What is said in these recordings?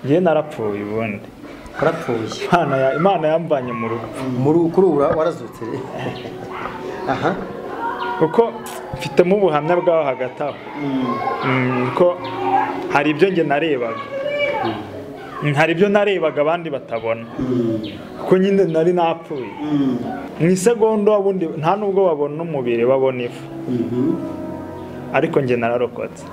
njye narapfuye ubundi warapfuye Imana ya- imana yambanye mu rugo muri kuri ubu warazutse rero aha kuko mfitemo ubuhamya bwaho hagati aho Mm, ko hari ibyo njye narebaga Mm, hari ibyo narebaga abandi batabona kuko nyine nari napfuye mu isegonda ubundi nta nubwo babona umubiri babona ifu ariko njye nararokotse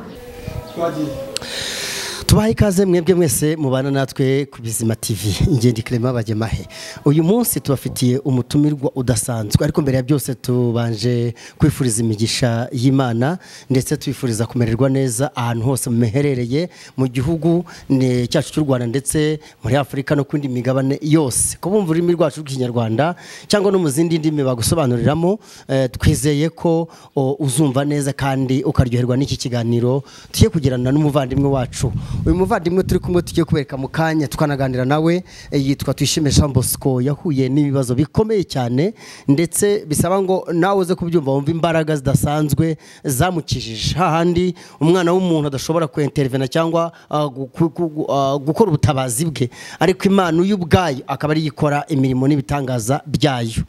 tubahe ikaze mwebwe mwese mubana natwe ku bizima tv ingendo ikirema bagemahe uyu munsi tubafitiye umutumirwa udasanzwe ariko mbere ya byose tubanje kwifuriza imigisha y'imana ndetse twifuriza kumererwa neza ahantu hose muherereye mu gihugu ne- cyacu cy'u rwanda ndetse muri afurika no ku yindi migabane yose ko bumva ururimi rwacu rw'ikinyarwanda cyangwa no mu zindi ndimi bagusobanuriramo eh, twizeye ko o, uzumva neza kandi ukaryoherwa n'iki kiganiro tujye kugirana n'umuvandimwe wacu uyu muvandimwe turi kumwe tugiye kubereka mu kanya tukanaganira nawe eh, yitwa Tuyishime Jean Bosco yahuye n'ibibazo bikomeye cyane ndetse bisaba ngo nawe uze kubyumva wumva imbaraga zidasanzwe zamukijije hahandi umwana w'umuntu adashobora kuentervena cyangwa ah, gu- gu- gu- ah, gukora ubutabazi bwe ariko imana uyu ubwayo akaba ariyo ikora imirimo n'ibitangaza byayo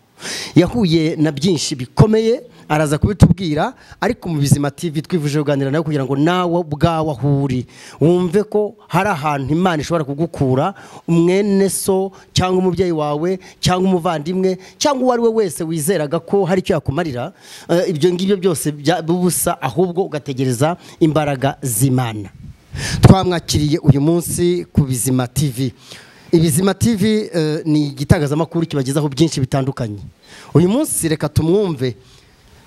yahuye na byinshi bikomeye araza kubitubwira ariko mu bizima TV twifuje kuganira nawe kugira ngo nawe ubwawe aho uri wumve ko hari ahantu imana ishobora kugukura umwene so cyangwa umubyeyi wawe cyangwa umuvandimwe cyangwa uwo ari we wese wizeraga ko hari icyo yakumarira eh, ibyo ngibyo byose bya- bubusa ahubwo ugategereza imbaraga z'imana twamwakiriye uyu munsi ku bizima TV ibizima TV eh, ni igitangazamakuru kibagezaho byinshi bitandukanye uyu munsi reka tumwumve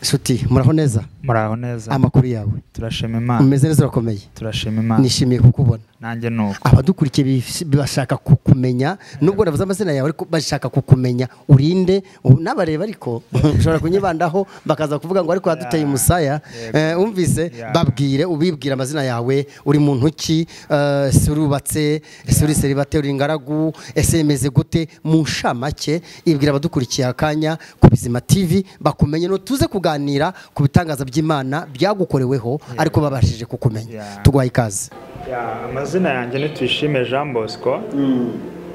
nshuti muraho neza muraho neza amakuru yawe turashima imana umeze neza urakomeye turashima imana nishimiye kukubona nanjye ni uko abadukurikiye bish- bashaka kukumenya nubwo navuze amazina yawe ariko bashaka kukumenya urinde u- n'abareba ariko ushobora kunyibandaho bakaza kuvuga ngo ariko yaduteye umusaya Yego. Eh, umvise Yeah. babwire ubibwire amazina yawe uri muntu ki eh, ese urubatse ese uri serivate uri ingaragu ese yemeze gute mu nshamake ibwira abadukurikiye akanya ku bizima tv bakumenye no tuze kuganira ku bitangaza by'imana byagukoreweho ariko babashije kukumenya Yeah. tugwaye ikaze Ya, amazina yanjye ni tuyishime jean bosco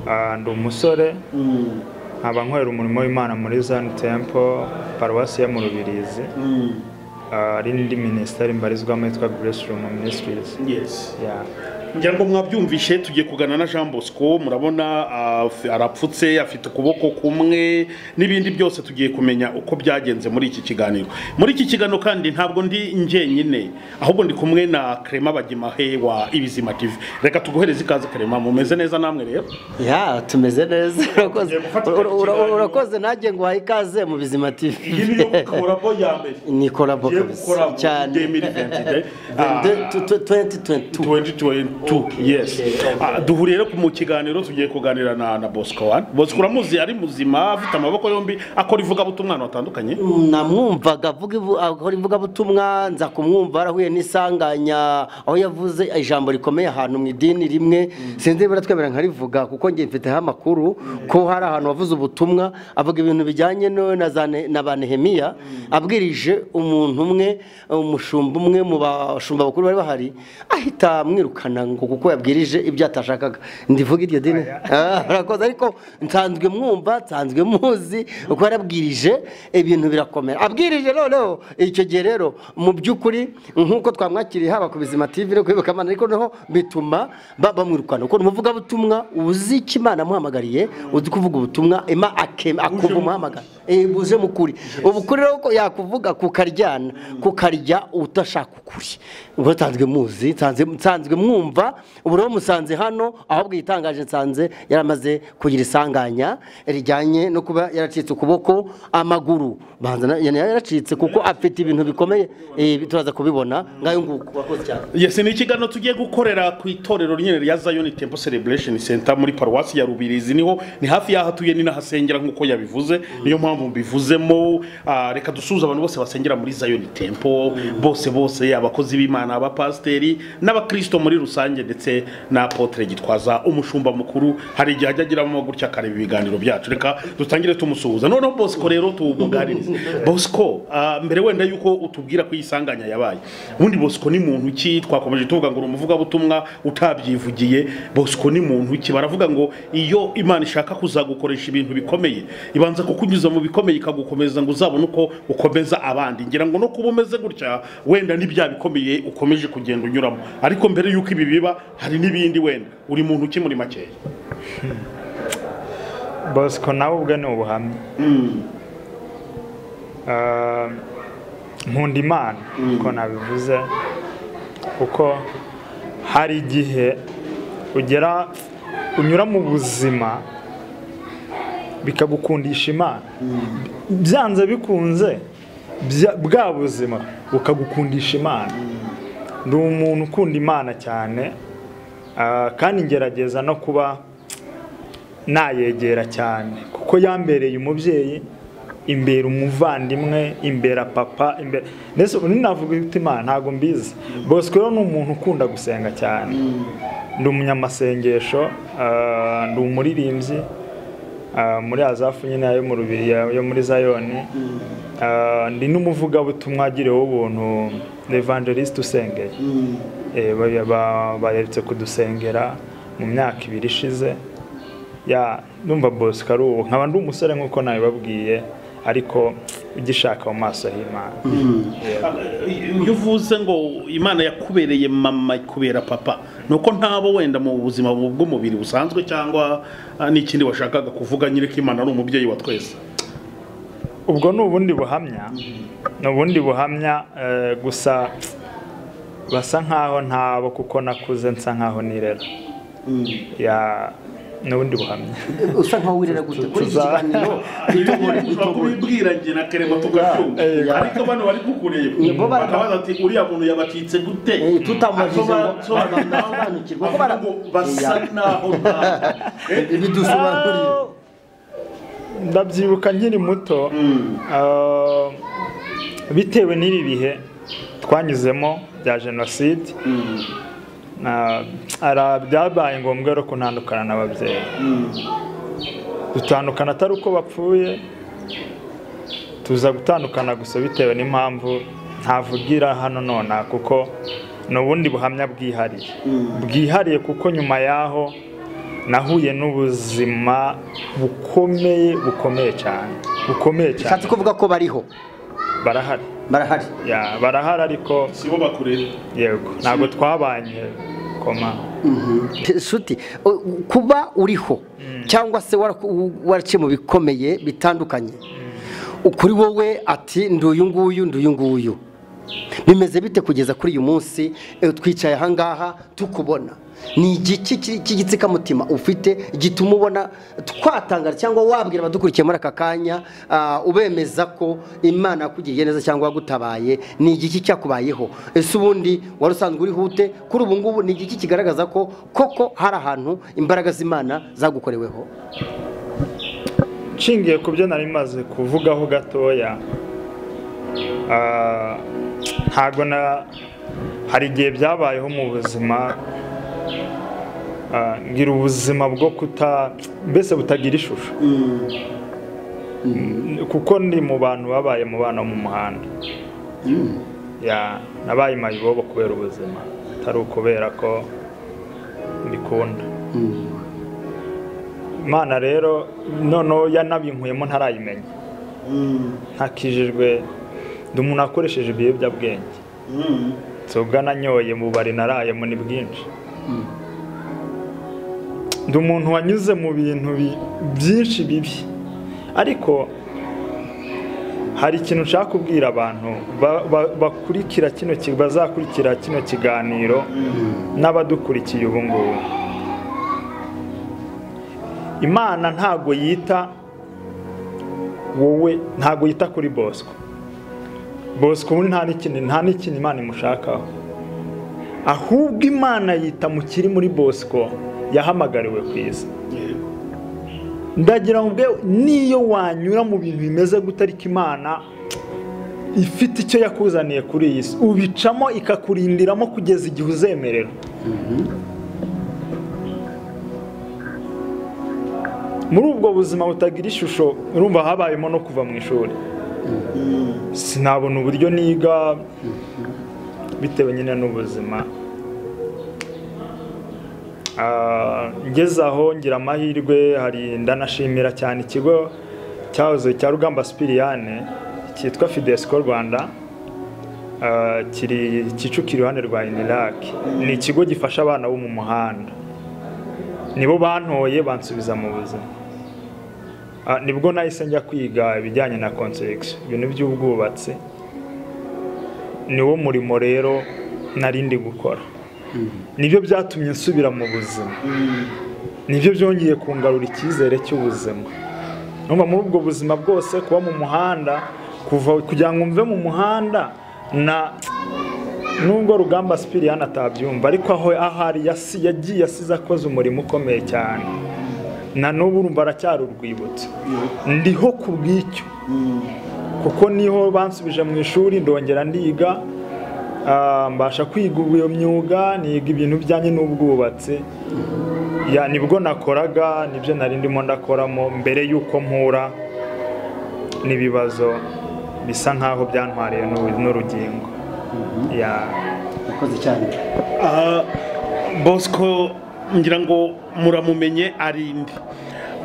Ah, ndi umusore nkaba nkorera umurimo w'imana muri zani tempo paruwasi yo mu rubirizi Ah, hari n'indi minisiteri mbarizwamo yitwa grace room ministries Yes. Ya. ngira ngo mwabyumvishe tugiye kugana na jean bosco murabona af- arapfutse afite ukuboko kumwe n'ibindi byose tugiye kumenya uko byagenze muri iki kiganiro muri iki kiganiro kandi ntabwo ndi njyenyine ahubwo ndi kumwe na karema bagimahe wa ibizima tv reka tuguhereze ikaze karema mumeze neza namwe rero ya tumeze neza urakoze tugiye gufata Ura- ura- ikiganiro. urakoze nanjye ngo uhaye ikaze mu bizima tv korabo ya mbere ni korabo tugiye gukora kabisa muri cyane 2022. Ah, 2022 2022 yes Ah, duhuriye rero mu kiganiro tugiye kuganira na na bosco wani bosco uramuzi ari muzima afite amaboko yombi akora ivugabutumwa ahantu hatandukanye namwumvaga avuga ivu- akora ivugabutumwa nza kumwumva yarahuye n'isanganya aho yavuze ijambo rikomeye ahantu mu idini rimwe sinzi niba twemera nkarivuga kuko ngiye mfiteho amakuru ko hari ahantu wavuze ubutumwa avuga ibintu bijyanye no- na za Ne- na ba nehemiya abwirije umuntu umwe umushumba umwe mu bashumba bakuru bari bahari ahita amwirukana ngo kuko yabwirije ibyo atashakaga ndivuga iryo dini Ah, urakoze ariko nsanzwe mwumva nsanzwe muzi uko yarabwirije ibintu birakomera abwirije noneho icyo gihe rero mu by'ukuri nk'uko twamwakiriye haba ku bizima tv no kwibuka imana ariko noneho bituma ba- bamwirukana kuko ni umuvugabutumwa uzi icyo imana amuhamagariye uzi kuvuga ubutumwa ima ake- akumva umuhamagara Eh, buje mu kuri ubukuri rero ko yakuvuga kukaryana kukarya utashaka ukuri uba nsanzwe muzi nsanzwe- nsanzwe mwumva ubu rero musanze hano ahubwo igitangaje nsanze yaramaze kugira isanganya rijyanye no kuba yaracitse ukuboko amaguru Banza na- yani yaracitse kuko afite ibintu bikomeye eh, turaza kubibona ngayo nguko wakoze cyane yes ni ikiganiro tugiye gukorera ku itorero nyine rya zion temple celebration center muri paruwasi ya rubirizi niho ni hafi y'aho atuye ni n'ahasengera nk'uko yabivuze niyo mpamvu mbivuzemo Ah, reka dusuhuze abantu bose basengera muri zion tempo bose bose abakozi b'imana abapasiteri n'abakristo muri rusange ndetse na apotre gitwaza umushumba mukuru hari igihe ajya agiramo gutya akareba ibiganiro byacu reka dutangire tumusuhuza noneho bosco rero tumuganirize bosco ah, mbere wenda yuko utubwira ko iyi sanganya yabaye ubundi bosco ni muntu ki twakomeje tuvuga ngo ni umuvugabutumwa utabyivugiye bosco ni muntu ki baravuga ngo iyo imana ishaka kuzagukoresha ibintu bikomeye ibanza kukunyuza mu bikomeye ikagukomeza ngo uzabone uko ukomeza abandi ngira ngo no kuba umeze gutya wenda n'ibya bikomeye ukomeje kugenda unyuramo ariko mbere yuko ibi biba hari n'ibindi wenda uri muntu ki muri makeya bosco nawe ubwe ni ubuhamya Ah, nkunda imana uko nabivuze kuko hari igihe ugera unyura mu buzima bikagukundisha imana byanze bikunze bya- bwa buzima bukagukundisha imana ndi umuntu ukunda imana cyane ah, kandi ngerageza no kuba nayegera cyane kuko yambereye umubyeyi imbere umuvandimwe imbere papa imbere ndetse ubu ninavuga imitima ntabwo mbizi bosco rero ni umuntu ukunda gusenga cyane ndi umunyamasengesho ah, ndi umuririmbyi ah, muri azafu nyine yo mu rubiri yo muri zayoni Ah, ndi n'umuvugabutumwa agiriwe ubuntu evangeliste usengeye Eh, ba- ba- baherutse kudusengera mu myaka ibiri ishize ya numva bosco ari ubu nkaba ndi umusore nk'uko nabibabwiye ariko ugishaka mu maso y'imana Ah, iyo uvuze ngo imana yakubereye mama ikubera papa ni uko ntabo wenda mu buzima bw'umubiri busanzwe cyangwa ah, n'ikindi washakaga kuvuga nyine ko imana ari umubyeyi wa twese ubwo ni ubundi buhamya ni ubundi buhamya eh, gusa basa nkaho ntabo kuko nakuze nsa nkaho nirera ya ni ubundi buhamya usa nkaho wirira gute muri iki Tuza- kiganiro ushobora kubibwira njye na kerema tugacyumva Eh, ariko bano bari kukureba Nibo bara- bakabaza ati uriya muntu yabacitse gute Eh, tutamubajije ngo- Asobanukirwa- badasobanukirwa ko bara- avuga ngo basa naho nta ibidusobanurire Ah, ndabyibuka nkiri muto ah, bitewe n'ibi bihe twanyuzemo bya jenoside na- ara- byabaye ngombwa rero kuntandukana n'ababyeyi dutandukana atari uko bapfuye tuza gutandukana gusa bitewe n'impamvu ntavugira hano nona kuko ni ubundi buhamya bwihariye bwihariye kuko nyuma y'aho nahuye n'ubuzima bukomeye bukomeye cyane bukomeye cyane ushatse kuvuga ko bariho barahari barahari Ya, barahari ariko sibo bakureba yego ntabwo twabanye koma nshuti u- kuba uriho cyangwa se waraku- u- waraciye mu bikomeye bitandukanye kuri wowe ati nduyu nguyu nduyu nguyu bimeze bite kugeza kuri uyu munsi Eh, twicaye ahangaha tukubona ni igiki ki- cy'igitsikamutima ufite gituma ubona twatangara cyangwa wabwira abadukurikiye muri aka kanya ah, ubemeza ko imana yakugiriye neza cyangwa yagutabaye ni igiki cyakubayeho ese ubundi wari usanzwe uriho ute kuri ubu ngubu ni igiki kigaragaza ko koko hari ahantu imbaraga z'imana zagukoreweho nshingiye ku byo nari maze kuvugaho gatoya ah, ntabwo na hari igihe byabayeho mu buzima ah, ngira ubuzima bwo kuta mbese butagira ishusho Mm, kuko ndi mu bantu babaye mu bana mu muhanda Ya, nabaye mayibobo kubera ubuzima atari ukubera ko mbikunda imana rero noneho yanabinkuyemo ntarayimenya ntakijijwe ndi umuntu wakoresheje ibiyobyabwenge nsoga nanyoye mu bari narayemo ni bwinshi ndi umuntu wanyuze mu bintu bi- byinshi bibi ariko hari ikintu nshaka kubwira abantu ba- ba- bakurikira kino ki- bazakurikira kino kiganiro n'abadukurikiye ubu ngubu imana ntabwo yita wowe ntabwo yita kuri bosco bosco ubundi nta n'ikindi nta n'ikindi imana imushakaho ahubwo imana yita mu kiri muri bosco yahamagariwe ku isi ndagira ngo ubwe niyo wanyura mu bintu bimeze gutarika imana ifite icyo yakuzaniye kuri iyi si ubicamo ikakurindiramo kugeza igihe uzemerera muri ubwo buzima butagira ishusho urumva habayemo no kuva mu ishuri sinabona uburyo niga bitewe nyine n'ubuzima Ah, ngeze aho ngira amahirwe hari ndanashimira cyane ikigo cyahoze cya rugamba sipiriyane cyitwa fidesiko rwanda Ah, kiri kicukira iruhande rwa iniraki ni ikigo gifasha abana bo mu muhanda nibo bantoye bansubiza mu buzima Ah, nibwo nahise njya kwiga ibijyanye na konsiregisiyo ibintu by'ubwubatsi niwo murimo rero nari ndi gukora nibyo byatumye nsubira mu buzima nibyo byongeye kungarura icyizere cy'ubuzima numva muri ubwo buzima bwose kuba mu muhanda kuva kugira ngo mve mu muhanda na nubwo rugamba sipiriyani atabyumva ariko aho ahari yasi- yagiye asize akoze umurimo ukomeye cyane na n'ubu urumva aracyari urwibutso ndiho ku bw'icyo kuko niho bansubije mu ishuri ndongera ndiga ah, mbasha kwiga iyo myuga niga ibintu bijyanye n'ubwubatsi Ya, nibwo nakoraga nibyo nari ndimo ndakoramo mbere y'uko mpura n'ibibazo bisa nk'aho byantwariye n'u- n'urugingo Ya. urakoze cyane aha bosco ngira ngo muramumenye arinde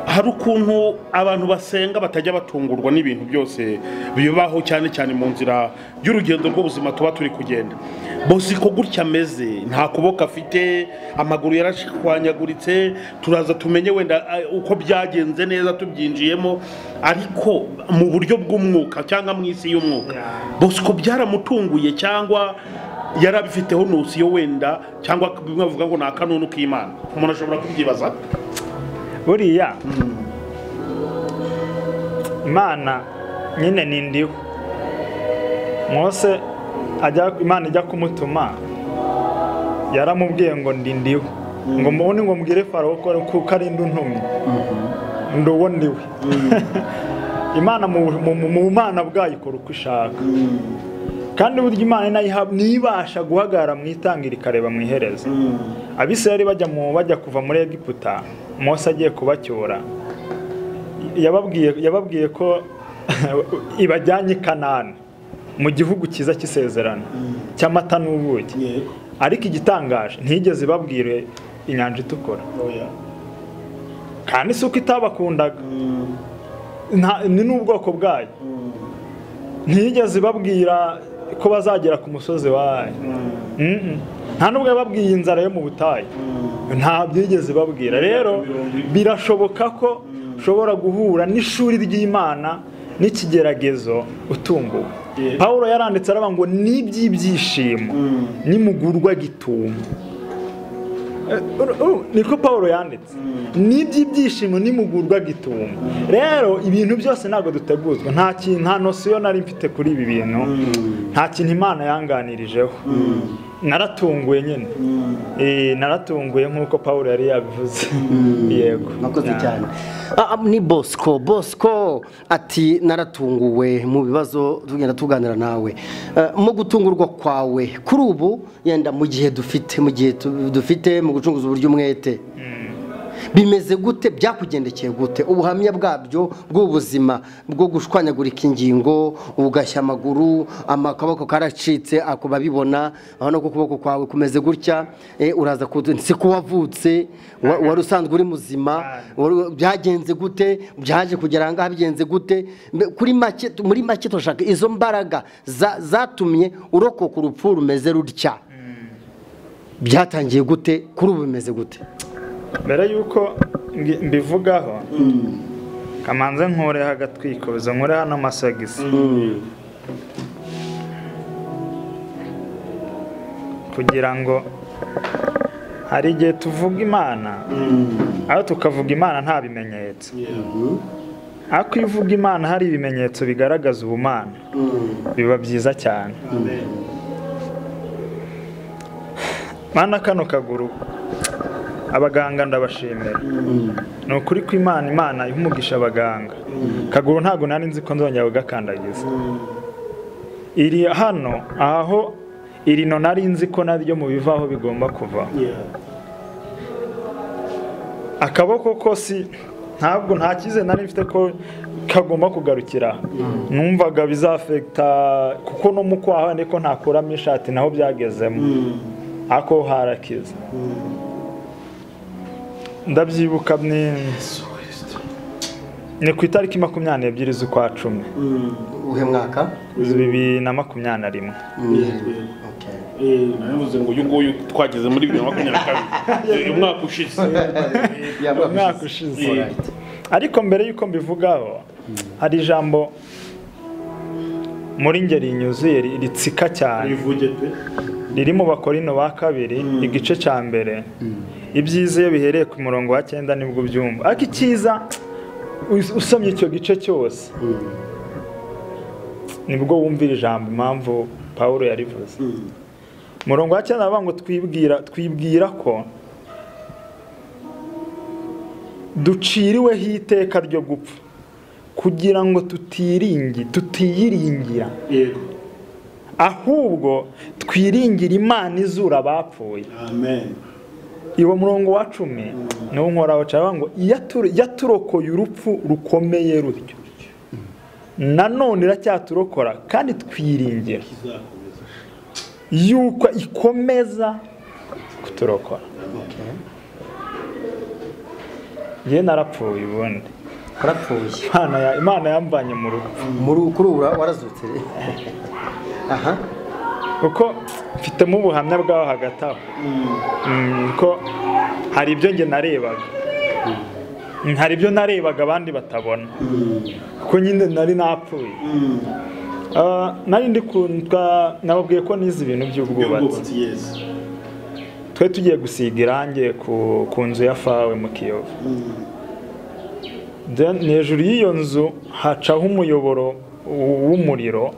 hari ukuntu abantu basenga batajya batungurwa n'ibintu byose bibaho cyane cyane mu nzira y'urugendo rw'ubuzima tuba turi kugenda bosi ko gutya ameze nta kuboko afite amaguru yarashwanyaguritse turaza tumenye wenda eh, uko byagenze neza tubyinjiyemo ariko mu buryo bw'umwuka cyangwa mu isi y'umwuka Yeah. bosco byaramutunguye cyangwa yarabifiteho ntusi yo wenda cyangwa bimwe bavuga ngo ni akanunu k'imana umuntu ashobora kubyibaza buriya imana nyine ni ndiho mwose ajya imana ijya kumutuma yaramubwiye ngo ndi ndiho ngo mubone ngo mbwire farawo ko kuko ari ntuntumye ndi uwo ndiwe imana mu mu- mu mana bwayo ikora uko ishaka kandi burya imana inayiha- ntibasha guhagarara mu itangira ikareba mu iherezo abisirayeli bajya mu bajya kuva muri egiputa mose agiye kubacyura yababwiye yababwiye ko ibajyanye i kanani mu gihugu cyiza cy'isezerano cy'amata n'ubuki ariko igitangaje ntiyigeze ibabwire inyanja itukura kandi si uko itabakundaga Nta- ni n'ubwoko bwayo ntiyigeze ibabwira ko bazagera ku musozi wayo Mm-mm. nta nubwo yababwiye inzara yo mu butayu nta byigeze ibabwira rero birashoboka ko ushobora guhura n'ishuri ry'imana n'ikigeragezo utunguwe Yeah. pawulo yaranditse aravuga ngo ni iby'ibyishimo nimugurwa gitumo Eh, uru- uru- niko paul yanditse ni iby'ibyishimo nimugurwa gitumo rero ibintu byose ntabwo duteguzwa nta kintu nta nosiyo nari mfite kuri ibi bintu nta kintu imana yanganirijeho naratunguye nyine Eh, naratunguye nk'uko paul yari yabivuze yego mwakoze Ya. cyane Ah, ah, ni bosco bosco ati naratunguwe mu bibazo tugenda tuganira nawe Eh, mu gutungurwa kwawe kuri ubu yenda mu gihe dufite mu gihe tu- dufite mu gucunguza uburyo umwete bimeze gute byakugendekeye gute ubuhamya bwabyo bw'ubuzima bwo gushwanyagurika ingingo ugashya amaguru amakaboko karacitse ako babibona aho no ku kuboko kwawe kumeze gutya eh, uraza kudu- si ko wavutse wa- wari usanzwe uri muzima wari- byagenze gute byaje kugera ahangaha bigenze gute Mbe- kuri make muri make turashaka izo mbaraga za- zatumye urokoka urupfu rumeze rutya byatangiye gute kuri ubu bimeze gute mbere y'uko mbi- mbivugaho kamanze nkureho agatwikuzo nkureho n'amasogisi kugira ngo hari igihe tuvuga imana aho tukavuga imana nta bimenyetso ariko iyo uvuga imana hari ibimenyetso bigaragaza ubumana biba byiza cyane mana kano kaguru abaganga ndabashimira ni ukuri ko imana imana iha umugisha abaganga kaguru ntabwo nari nzi ko nzongera kugakandagiza iri hano aho iri no nari nzi ko naryo mu bivaho bigomba kuva akaboko ko si ntabwo nta cyizere nari mfite ko kagomba kugarukira numvaga bizafekita kuko no mu kwaha niko ntakuramo ishati naho byagezemo ako harakiza ndabyibuka ni ni ku itariki makumyabiri n'ebyiri z'ukwa cumi uhe mwaka bibiri na makumyabiri na rimwe nabivuze ngo uyu nguyu twageze muri bibiri na makumyabiri na kabiri umwaka ushize umwaka ushize ariko mbere y'uko mbivugaho hari ijambo muri ngeri rinyuzuye ritsika cyane bivuge pe riri mu bakorino ba kabiri igice cya mbere ibyiza iyo bihereye ku murongo wa cyenda nibwo ubyumva ariko icyiza us- usomye icyo gice cyose nibwo wumvira ijambo impamvu paul yarivuze umurongo wa cyenda baravuga ngo twibwira twibwira ko duciriweho iteka ryo gupfa kugira ngo tutiringi tutiyiringira yego ahubwo twiringira imana izura abapfuye amen iwo murongo wa cumi niwo nkoraho cyangwa ngo "Yatu- yaturokoye urupfu rukomeye rutyo nanone iracyaturokora kandi twiringira izakomeza yuko ikomeza kuturokora njye narapfuye ubundi warapfuye Imana ya- imana yambanye mu rugo muri kuri ubu warazutse aha kuko mfitemo ubuhamya bwaho hagati aho Mm, ko hari ibyo njye narebaga Mm, hari ibyo narebaga abandi batabona kuko nyine nari napfuye Ah, nari ndi kundwa nababwiye ko nize ibintu by'ubwubatsi by'ubwubatsi yesi twe tugiye gusiga irangi ku, ku nzu ya fawe mu kiyovu Then, hejuru y'iyo nzu hacaho umuyoboro w- w'umuriro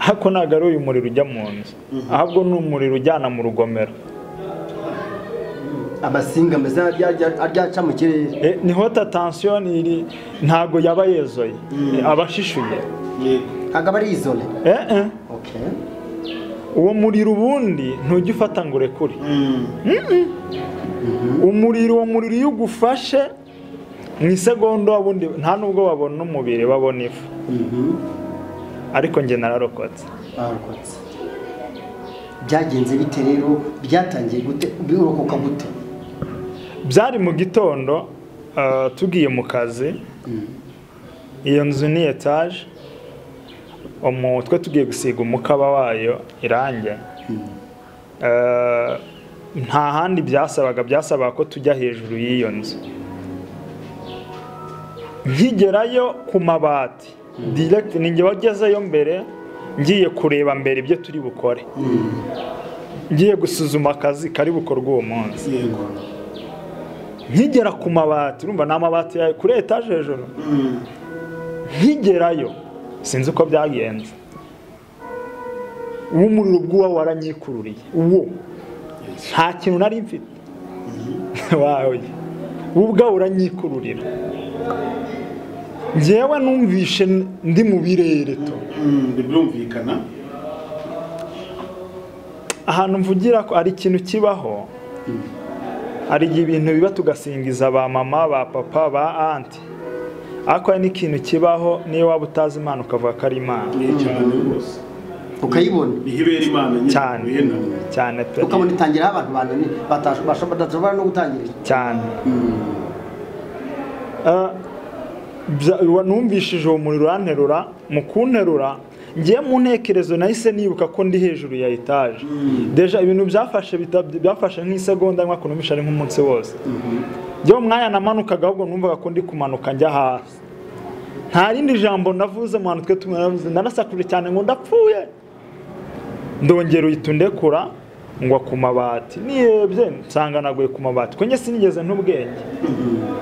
ariko ntabwo ari uyu muriro ujya mu nzu ahubwo ni umuriro ujyana mu rugomero amasinga ameze aryaca mu kirere Eh, ni hota tansiyo iri ntabwo yaba yezoye Eh, aba ashishuye yego ntabwo ari izone Eh, eh. Okay. uwo muriro ubundi ntujya ufata ngo urekure Mm. umuriro uwo muriro iyo ugufashe mu isegonda ubundi nta nubwo babona umubiri babona ifu ariko njye nararokotse barokotse byagenze bite rero byatangiye gute birokoka gute byari mu gitondo ah, tugiye mu kazi iyo nzu ni etaje umu- twe tugiye gusiga umukaba wayo irangi Ah, nta handi byasabaga byasabaga ko tujya hejuru y'iyo nzu nkigerayo ku mabati direct ni njye wagezeyo mbere ngiye kureba mbere ibyo turi bukore ngiye gusuzuma akazi kari bukorwa uwo munsi yego nkigera ku mabati urumva ni amabati ya kuri etaje hejuru nkigerayo sinzi uko byagenze uwo muriro bw'uwo waranyikururiye uwo nta kintu nari mfite wawe uwo ubwawe uranyikururira njyewe numvishe ndi mu birere tu Mm, birumvikana ahantu mvugira ko hari ikintu kibaho hari igihe ibintu biba tugasingiza ba mama ba papa ba anti ariko hari n'ikintu kibaho niyo waba utazi imana ukavuga ko ari imana ni cyane rwose ukayibona niho ibera imana nyine cyane wihena. cyane pe ukabona itangiraho abantu banani badashobora no gutangirira cyane Ah, bya- wa- numvishije uwo muriro uranterura mu kunterura ngiye mu ntekerezo nahise nibuka ko ndi hejuru ya etaje deja ibintu byafashe bita- byafashe nk'isegonda nka kunumisha ari nk'umunsi wose njyewe umwanya namanukaga ahubwo numvaga ko ndi kumanuka njya hasi nta rindi jambo ndavuze mu hantu twe tumwe naravuze ndarasakuje cyane ngo ndapfuye ndongera uhita undekura ngwa ku mabati niyebye nsanga naguye ku mabati kuko njye sinigeze ntubwenge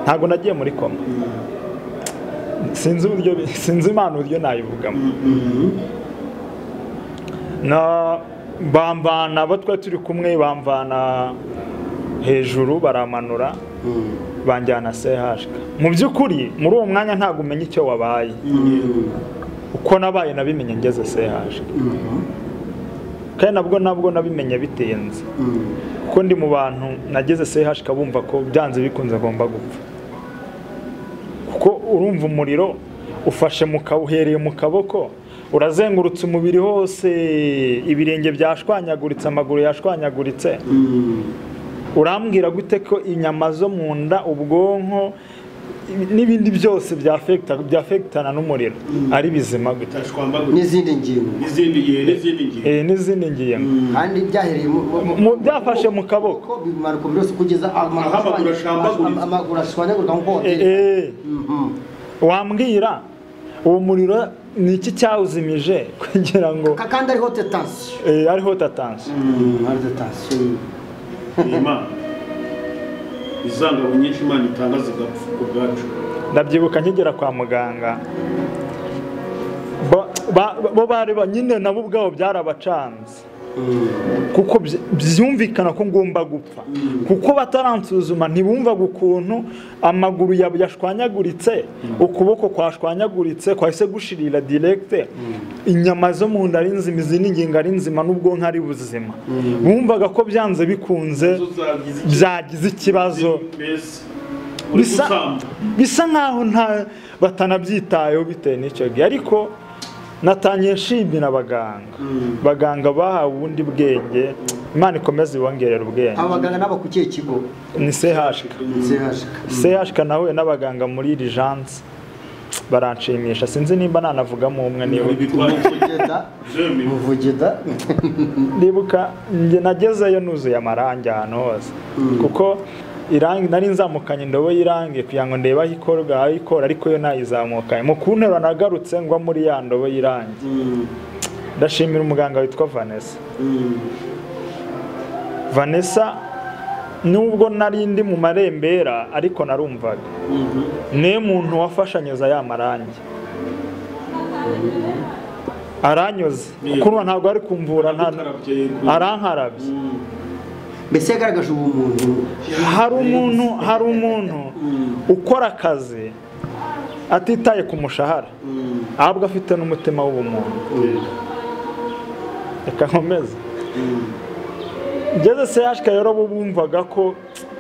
ntabwo nagiye muri koma sinzi uburyo bi- sinzi imana uburyo nayivugamo na bamvana abo twari turi kumwe bamvana hejuru baramanura banjyana sehashika mu by'ukuri muri uwo mwanya ntabwo umenya icyo wabaye uko nabaye nabimenye ngeze sehaje kandi nabwo nabwo nabimenye bitinze kuko ndi mu bantu nageze sehaje ikabumva ko byanze bikunze agomba gupfa kuko urumva umuriro ufashe mu ka- uhereye mu kaboko urazengurutse umubiri hose ibirenge byashwanyaguritse amaguru yashwanyaguritse urambwira gute ko inyama zo mu nda ubwonko n'ibindi byose byafekita- byafekitana n'umuriro ari bizima gute n'izindi ngingo n'izindi n'izindi ngingo Eh, n'izindi ngingo kandi byahereye mu- mu- Mu- byafashe mu kaboko ko bimara ku byose kugeza amaguru Aho amaguru ashwambaguritse. amaguru ashwanyagurika nk'uko Eh, wabyita eh. wambwira uwo muriro ni iki cyawuzimije kugira ngo kandi ariho tetansiyo eh, ariho tatansi ariho tetansiyo ni imana izangabo nyinshi imana itanga zigapfa ubwacu ndabyibuka nkigera kwa muganga Ba- ba- bo bari ba- nyine nabo ubwabo byarabacanze kuko byi- byumvikana ko ngomba gupfa kuko bataransuzuma ntibumvaga ukuntu amaguru ya- yashwanyaguritse ukuboko kwashwanyaguritse kwahise gushirira diregite inyama zo mu nda ari nzima izindi ngingo ari nzima n'ubwonko ari buzima bumvaga ko byanze bikunze Zo zagize ikibazo. byagize ikibazo mbese uri bisa gusamba bisa nkaho nta batanabyitayeho bitewe n'icyo gihe ariko natangiye nshimira abaganga abaganga bahawe ubundi bwenge imana ikomeze ibongerera ubwenge abaganga n'aba ku kihe kigo ni sehashika zihashika sehashika nahuye n'abaganga muri rijanse baranshimisha sinzi nimba nanavugamo umwe niba ibigwari muvugeda muvugeda ndibuka njye nagezeyo nuzuye amarangi ahantu hose kuko irangi nari nzamukanye indobo y'irangi kugira ngo ndebe aho ikorwa aho ikora ariko yo nayizamukanye mu kunterura nagarutse ngwa muri ya ndobo y'irangi ndashimira umuganga witwa vanessa vanessa nubwo nari ndi mu marembera ariko narumvaga niwe muntu wafashanyoza ya marangi aranyoze kuko ntabwo ari kumvura nta arankarabye mbese yagaragaje ubumuntu hari umuntu hari umuntu ukora akazi atitaye ku mushahara ahubwo afite n'umutima w'ubumuntu reka nkomeze ngeze sehashika rero bo bumvaga ko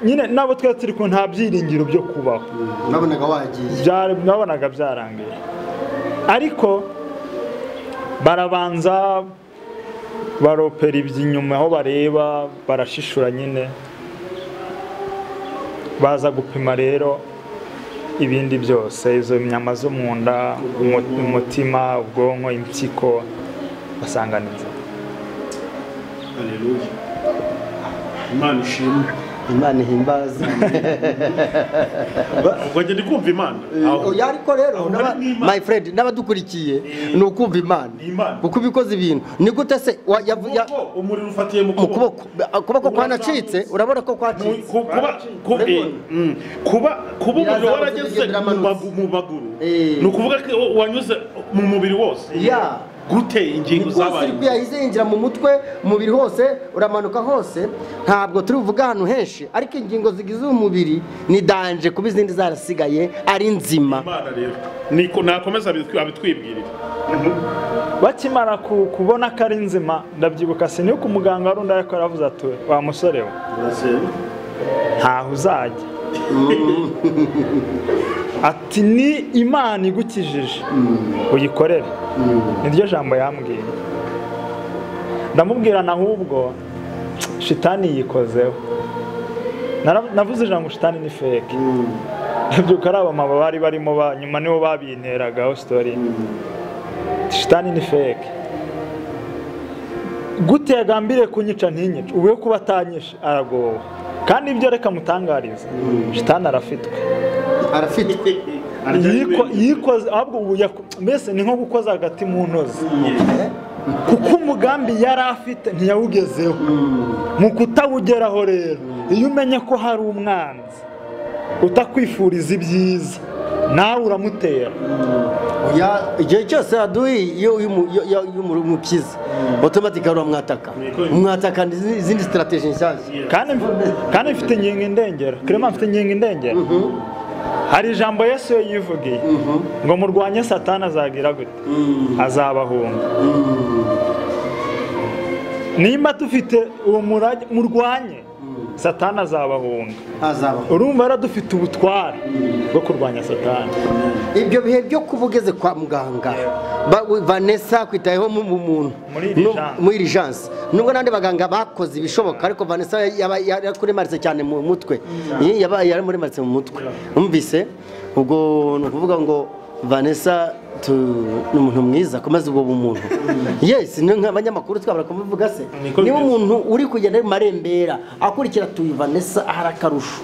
nyine nabo twari turi ku nta byiringiro byo kubaho nabonaga wagiye byari nabonaga byarangiye ariko barabanza baropera iby'inyuma aho bareba barashishura nyine baza gupima rero ibindi byose izo nyama zo mu nda umu- umutima ubwonko impyiko basanga ni nzima Haleluya. imana ishimwe imana ihimbaza ubwo njye ndi kumva imana Aho. oya ariko rero Aho n'aba- hari n'Imana. my friend n'abadukurikiye ni ukumva imana Imana. kuko iba ikoze ibintu ni gute se wa- yavu- ya- Ukuboko, umuriro ufatiye mu mu kuboko kuboko ukuboko kwanacitse urabona ko Ku- kwacitse ku- kuba ku- Urabibona? eh, mm. kuba kuba umuriro Yazamutse warageze ugendera mu amanutse. magu- mu maguru Eh. ni ukuvuga ko wanyuze mu mubiri wose ya gute ingingo zabaye sirikwi yahise yinjira mu mutwe umubiri hose uramanuka hose ntabwo turi buvuge ahantu henshi ariko ingingo zigize umubiri ni danje kuba izindi zarasigaye ari nzima imana rero niko nakomeza abitwi- abitwibwirira bakimara ku- kubona ko ari nzima ndabyibuka sinibuka umuganga wari undi ariko yaravuze ati wa musore we ntaho uzajya ati ni imana igukijije uyikorere niryo jambo yambwiye ndamubwira na ahubwo shitani yikozeho Nara- navuze ijambo shitani ni feke ndabyuka ari abamama bari barimo ba- nyuma nibo babinteragaho sitori shitani ni feke gute yagambiriye kunyica ntinyica ubu yo kuba atanyishe aragowe kandi ibyo reka mutangarize shitani arafitwe arafitwe Yiko- yikoze ahubwo ubu yaku- mbese ni nko gukoza agati mu ntozi kuko umugambi yari afite ntiyawugezeho mu kutawugeraho rero iyo umenye ko hari umwanzi utakwifuriza ibyiza nawe uramutera Ya- igihe cyose yaduye iyo umukiza otomatika uramwataka umwataka izi- izindi sitarategi nshyashya kandi mf- kandi mfite ingingo indengera kirema mfite ingingo indengera hari ijambo yesu we yivugiye ngo murwanye satani azagira gute azabahunga nimba dufite uwo murage murwanye satani azabahunga azaba urumva rero dufite ubutware bwo kurwanya satani ibyo bihe byo kuba ugeze kwa muganga ba- we- vanessa kwitayeho mu mu muntu Muri iri No- jansi. muri iri jansi nubwo n'abandi baganga bakoze ibishoboka ariko vanessa yaba- yarakuremanitse cyane mu mutwe Iyi yaba- yaramuremanitse mu mutwe umvise ubwo ni ukuvuga ngo vanessa tu- ni umuntu mwiza komeza ubwo bumuntu yesi ni nk'abanyamakuru twabura kumuvuga se Niko niba bimeze. umuntu uri kugenda ari marembera akurikira tuyu vanessa ahari akarusho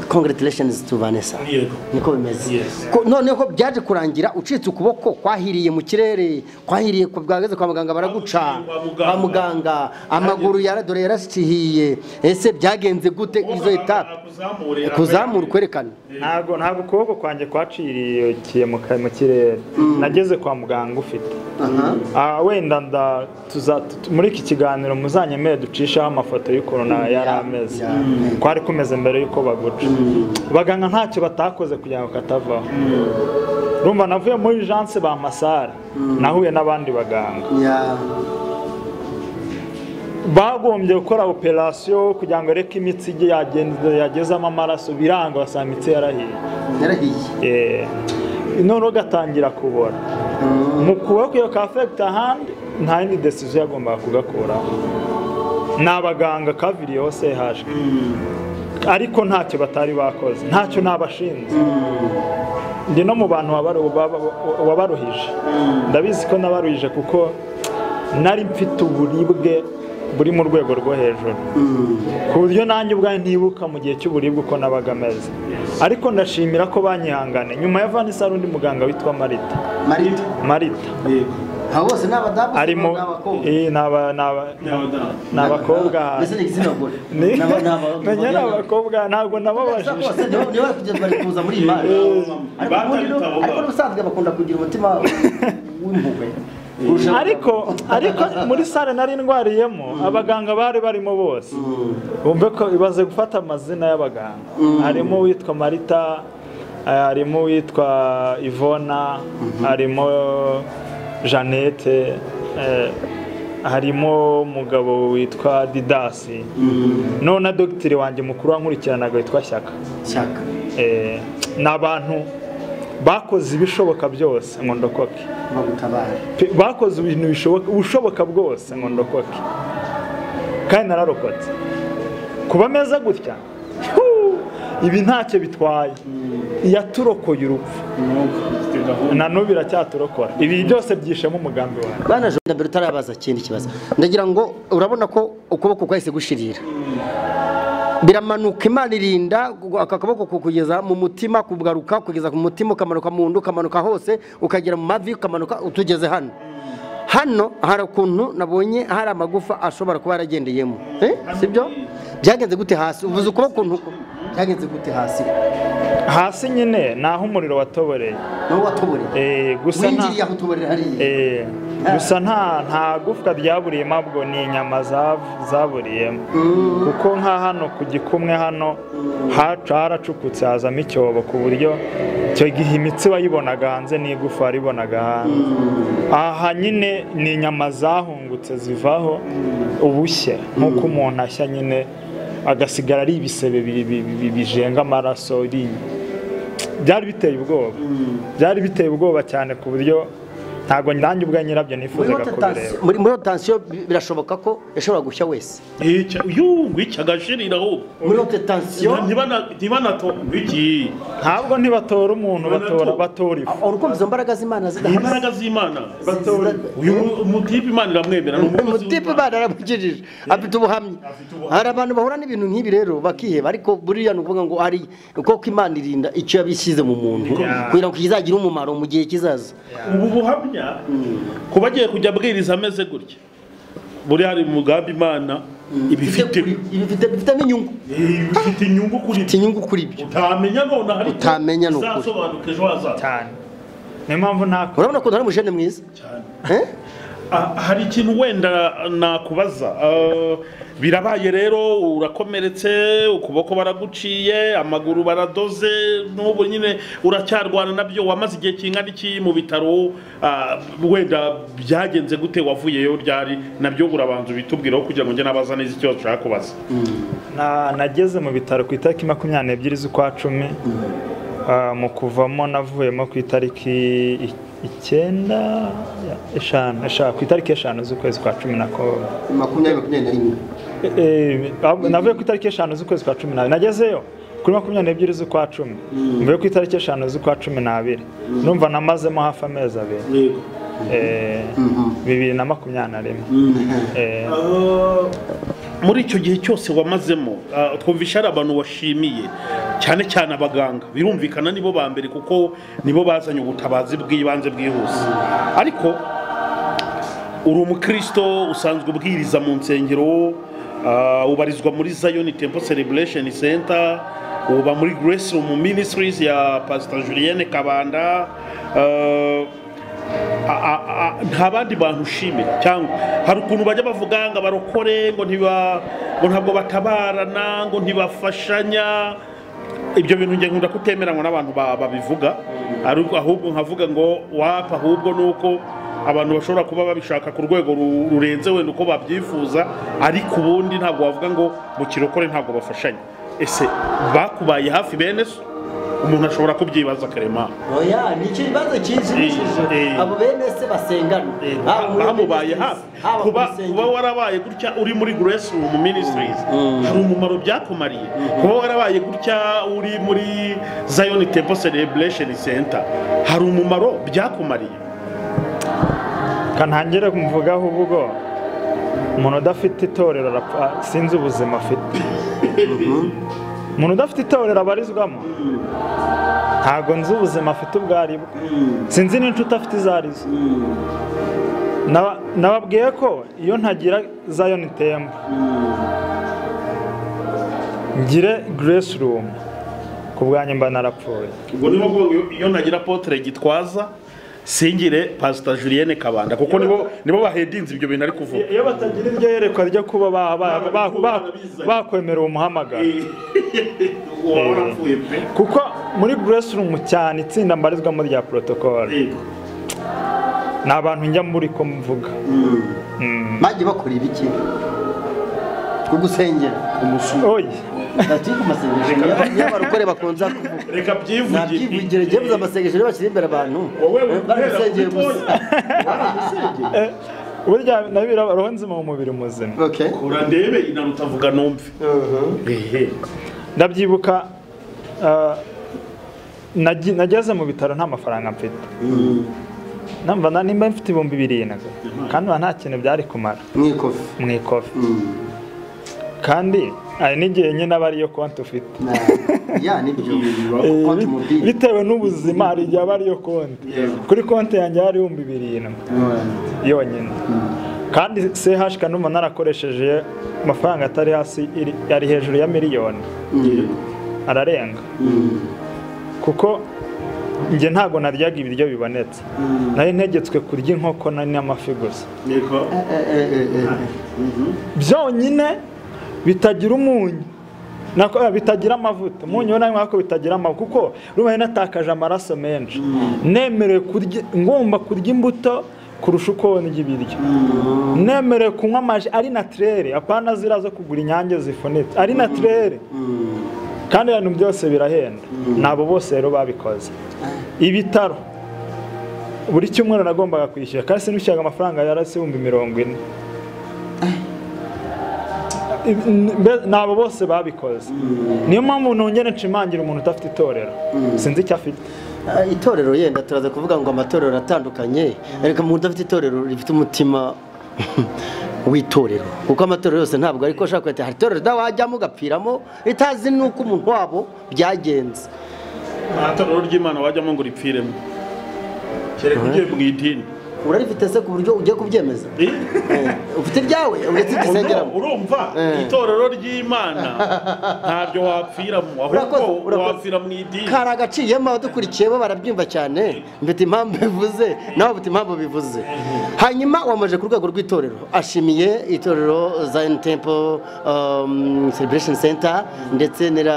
congratulations to vanessa Yego. niko bimeze Yes. Ko- noneho byaje kurangira ucitse ukuboko kwahiriye mu kirere kwahiriye ku bwageze kwa muganga baraguca Kwa muganga. kwa muganga amaguru yaradore yarasihiye ese byagenze gute izo etape akuzamure kuzamura ukwerekana ntabwo ntabwo ukuboko kwanjye kwaciriye mu ka- mu kirere nageze kwa muganga ufite aha Ah, wenda nda tuza tu- muri iki kiganiro muzanyemere ducishaho amafoto y'ukuntu na yari ameze ya- Mm. kwari kumeze mbere y'uko baguca baganga ntacyo batakoze kugira ngo katavaho rumva navuye muri janse ba masara nahuye n'abandi baganga ya bagombye gukora operasiyo kugira ngo areke imitsi ijye yagenze- yagezamo amaraso biranga basanga imitsi yarahiye yarahiye Eh, noneho gatangira kubora mu kuboko iyo kafegita ahandi nta yindi desiziyo yagombaga kugakuraho ni abaganga kaviriyeho CH ariko ntacyo batari bakoze ntacyo ntabashinze ndi no mu bantu wabaru- waba- wabaruhije ndabizi ko nabaruhije kuko nari mfite uburibwe buri mu rwego rwo hejuru ku buryo nanjye ubwanjye ntibuka mu gihe cy'uburibwe uko nabaga ameze ariko ndashimira ko banyihangane nyuma ya vanessa hari undi muganga witwa marita marita marita aba bose ni abadamu arimo ni abakobwa. Eh, ni aba- ni aba- ni abakobwa mbese ni igitsina gore Ni- Ni aba- ni aba- Menya ni ni aba- abakobra ntabwo Gusa nababajije bose nibo nibo bari kugenda bari kuza muri iyi mari ariko ubundi no- ariko n'ubusanzwe bakunda kugira umutima w'impuhwe kurusha ariko ariko muri sale nari ndwariyemo abaganga bari barimo bose bumve ko ibaze gufata amazina y'abaganga harimo uwitwa marita eh, harimo uwitwa ivona harimo jeannette eh, harimo umugabo witwa didasi noneho na dogiteri wanjye mukuru wankurikiranaga witwa shyaka ishyaka Eh, ni abantu bakoze ibishoboka byose ngo ndokoke bagutabara Pe- bakoze ibintu bishoboka ubushoboka bwose ngo ndokoke kandi nararokotse kuba meza gutya huu, ibi ntacyo bitwaye yaturokoye urupfu na n'ubu iracyaturokora ibi byose byishemo umugambi wawe bana jona mbere utarabaza ikindi kibazo ndagira ngo urabona ko ukuboko kwahise gushirira biramanuka imana irinda gu- aka kaboko kukugeza mu mutima kugaruka kugeza ku mutima ukamanuka mu nda ukamanuka hose ukagera mu mavi ukamanuka utugeze hano hano hari ukuntu nabonye hari amagufa ashobora kuba yaragendeyemo Eh, sibyo byagenze gute hasi uvuze ukuboko ukuntu byagenze gute hasi hasi nyine ni aho umuriro watoboreye nawe watuburira Eh, gusa nta winjiriye aho utuburira hariya Eh, gusa nta nta gufwa ryaburiyemo ahubwo ni inyama zav- zaburiyemo kuko nka hano ku gikumwe hano haca haracukutse hazamo icyobo ku buryo icyo gihe imitsi wayibonaga hanze n'igufa waribonaga hanze aha nyine ni inyama zahungutse zivaho ubushye nk'uko umuntu ashya nyine agasigara ari ibisebe bi- bi- bi- bijenga amaraso ri- byari biteye ubwoba byari biteye ubwoba cyane ku buryo ntabwo nanjye ubwa nyirabyo muri nifuzaga kubireba muri rotansiyo birashoboka ko yashobora gushya wese yungwica agashirira ahubwo muri rote tansiyo ntibanatongwiki ntabwo ntibatora umuntu batora batora ifu urukumva izo mbaraga z'imana zidahari imbaraga z'imana batora ifu. uyu mutipe imana iramwemera ni umukozi umutipe w'Imana. imana yaramukijije afite ubuhamya Afite ubuhamya. hari abantu bahura n'ibintu nk'ibi rero bakiheba ariko buriya ni ukuvuga ngo ari koko imana irinda icyo yabishyize mu muntu Yeah. kugira ngo kizagire umumaro mu gihe kizaza ubu buhamya kuba agiye kujya abwiriza ameze gutya buri hari umugambi imana ibifite ibifite bifitemo inyungu ibifite inyungu kuri ifite inyungu kuri ibyo utamenya none hari icyo Utamenya ni ukuri. uzasobanuka ejo hazaza cyane niyo mpamvu nta urabona ukuntu ari umujene mwiza cyane Eh? Ah, hari ikintu wenda nakubaza Ah, birabaye rero urakomeretse ukuboko baraguciye amaguru baradoze n'ubu nyine uracyarwana nabyo wamaze igihe kingana iki mu bitaro ah, wenda byagenze gute wavuyeyo ryari nabyo urabanza ubitubwireho kugira ngo njye nabaza neza icyo ushaka kubaza Na- nageze mu bitaro ku itariki makumyabiri n'ebyiri z'ukwa cumi Ah, mu kuvamo navuyemo ku itariki i- icyenda ya- eshanu eshanu ku itariki eshanu z'ukwezi kwa cumi na ko makumyabiri makumyabiri na rimwe Eh, eh, ahubwo navuye ku itariki eshanu z'ukwezi kwa cumi n'abiri nagezeyo kuri makumyabiri n'ebyiri z'ukwa cumi mvuye ku itariki eshanu z'ukwa cumi n'abiri numva namazemo hafi amezi abiri yego Eh, bibiri na makumyabiri na rimwe Eh, muri icyo gihe cyose wamazemo ah, twumvisha hari abantu washimiye cyane cyane abaganga birumvikana nibo ba mbere kuko nibo bazanye ubutabazi bw'ibanze bwihuse ariko uri umukristo usanzwe ubwiriza mu nsengero ah, ubarizwa muri zayoni tempo celebration center uba muri grace room ministries ya pastor julienne kabanda ah, a- a- a- nta bandi bantu ushimira cyangwa hari ukuntu bajya bavuga ngo abarokore ngo ntiba ngo ntabwo batabarana ngo ntibafashanya ibyo bintu njye nkunda kutemeranywa n'abantu ba- babivuga ari- ahubwo nkavuga ngo wapa ahubwo ni uko abantu bashobora kuba babishaka ku rwego ru- rurenze wenda uko babyifuza ariko ubundi ntabwo wavuga ngo mu kirokore ntabwo bafashanya ese bakubaye hafi bene so umuntu ashobora kubyibaza karemano oya ni icyo kibazo kinshimishije Eh, eh. abo bene se basengana Haba muri bamubaye Adventist, hafi haba ku kuba kuba rusengero. warabaye gutya uri muri grace room ministries hari umumaro byakumariye kuba warabaye gutya uri muri zion temple celebration center hari umumaro byakumariye ka ntangire kumuvugaho ubwo umuntu udafite itorero arapfa sinzi ubuzima afite umuntu udafite itorero abarizwamo ntabwo nzi ubuzima afite ubwo ari bwo sinzi n'inshuti afite izo ari zo Naba- nababwiye ko iyo ntagira zayo tembo ngire grace room ku bwanjye mba narapfuye ubwo nibo bwo iyo nagira potere gitwaza singire pastor julienne kabanda kuko nibo nibo bahedinze ibyo bintu ari kuvuga iyo batagira iryo yerekwa ryo kuba ba- ba- ba- ba- bakwemerera umuhamagaro waba warapfuye pe kuko muri grace room cyane itsinda mbarizwamo rya protocole Yego. ni abantu njya muri ko mvuga bajya bakora ibiki ku gusengera oye ati ku masengesho niyo- niyo abarokore bakunze kuvuga reka byivugire nabyivugire jyewe amasengesho niyo bashyira imbere abantu Wowe wihera bari gusengera kuri gusa bari gusengera eh, burya nabyo roho nzima mu mubiri muzima okay urandebe inaruta vuga numve ehe ndabyibuka ah, nagi- nageze mu bitaro nta mafaranga mfite numva na- nimba mfite ibihumbi birindwi kandi nkaba nta kintu byari kumara mwikofi mu ikofi kandi hari n'igihe nyine aba ariyo konti ufite ya nibyo Eh, konti bit- mobile bitewe n'ubuzima hari igihe aba ariyo konti kuri konti yanjye hari ibihumbi birindwi yonyine kandi CH kanuma narakoresheje amafaranga atari hasi iri- ari hejuru ya miliyoni ararenga kuko njye ntabwo naryaga ibiryo bibonetse nari ntegetswe kurya inkoko na- n'amafi gusa niko byonyine bitagira umunyu nako eh, bitagira amavuta umunyu wo nako bitagira amavuta kuko rubaye natakaje amaraso menshi nemerewe kurya ngomba kurya imbuto kurusha uko ndya ibiryo nemerewe kunywa amaji ari natirere apana ziriya zo kugura inyange zifunitse ari natirere kandi ibintu byose birahenda nabo bose rero babikoze ibitaro buri cyumweru nagombaga kwishyura kandi sinushyiraga amafaranga yarasi ibihumbi mirongo ine Mbe- ni abo bose babikoze niyo mpamvu nongere nshimangira umuntu udafite itorero sinzi icyo afite Ah, itorero yenda turaza kuvuga ngo amatorero aratandukanye ariko umuntu udafite itorero rifite umutima w'itorero kuko amatorero yose ntabwo ariko ashaka kugira ati, hari itorero da wajyamo ugapfiramo ritazi n'uko umuntu wabo byagenze nta torero ry'imana wajyamo ngo uripfiremo kereka ugiye mu idini urarifite se ku buryo ugiye kubyemeza Eh, ufite iryawe uretse igisengeramo urumva Eh. itorero ry'imana ntabyo wapfiramo ahubwo Urakoze, urakoze. wapfira mu idini kari agaciyemo abadukurikiye bo barabyumva cyane mfite impamvu bivuze nawe ufite impamvu bivuze hanyuma wamaje ku rwego rw'itorero ashimiye itorero zion temple um, celebration center ndetse nera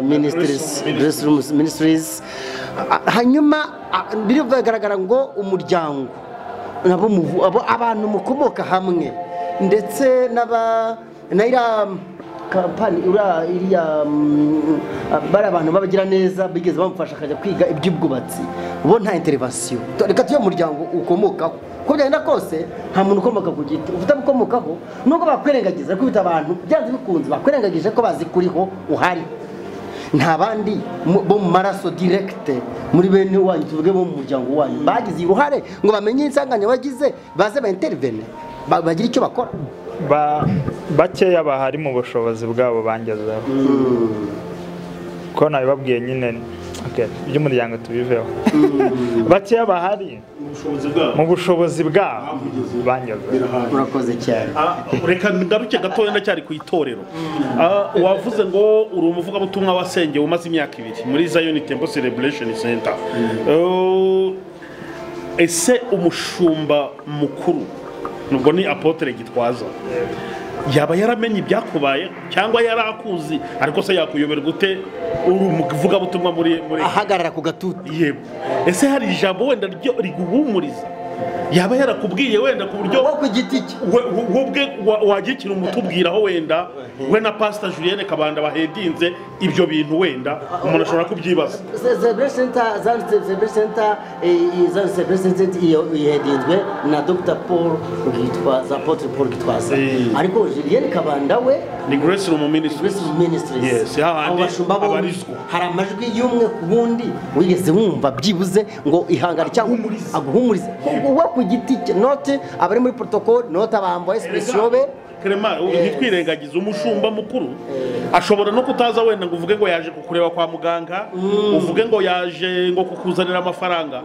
ministries Grace Room ministries Ah, hanyuma ah, biragaragara ngo umuryango nabo muvu- abo- abantu mukomoka hamwe ndetse n'aba na iriya kampani ura- iriya mm, bari abantu babagira neza bigeze bamufasha akajya kwiga iby'ubwubatsi bo nta interivasiyo reka tujye mu muryango ukomokaho uko byagenda kose nta muntu ukomoka ku giti ufite abo ukomokaho nubwo bakwirengagiza ariko ufite abantu byanze bikunze bakwirengagije ko bazi kuriho uhari nta bandi mu- bo mu maraso direkite muri bene wanyu tuvuge bo mu muryango wanyu bagize uruhare ngo bamenye insanganyamatsiko bagize baze baintervene ba- bagire icyo bakora Ba- bakeya bahari mu bushobozi bwabo bangezeho ko nabibabwiye nyine okay, iby'umuryango tubiveho bakeya bahari ubushobozi bwabo mu bushobozi bwabo bangezeho murakoze cyane Ah, reka ngaruke gatoya ndacyari ku itorero Ah, wavuze ngo uri umuvugabutumwa wasengeye umaze imyaka ibiri muri zion temple celebration center Eh, ese umushumba mukuru nubwo ni apotere gitwaza yaba yaramenye ibyakubaye cyangwa yari akuzi ariko se yakuyobera gute uri umuvugabutumwa muri muri ahagarara ku gatuti yego ese hari ijambo wenda ryo- riguhumuriza yaba yarakubwiye wenda ku buryo wo ku giti cye we- we- webwe wa- wajya ikintu umutubwiraho wenda we na pasita julienne kabanda bahedinze ibyo bintu wenda umuntu ashobora kubyibaza yihedinzwe na dr paul gitwaza apotre paul gitwaza Eh. ariko julien kabanda we ni grace rumu Grace minisitiri Ministries Yes, ya bandi Abo bashumba bombi, abarizwa. hari amajwi y'umwe ku bundi wigeze wumva byibuze ngo ihangane cyangwa aguhumurize uba ku giti cye note abari muri protocole note abambaye special be Clement, ubu ntitwirengagize umushumba mukuru ashobora no kutaza wenda ngo uvuge ngo yaje kukureba kwa muganga uvuge ngo yaje ngo kukuzanira amafaranga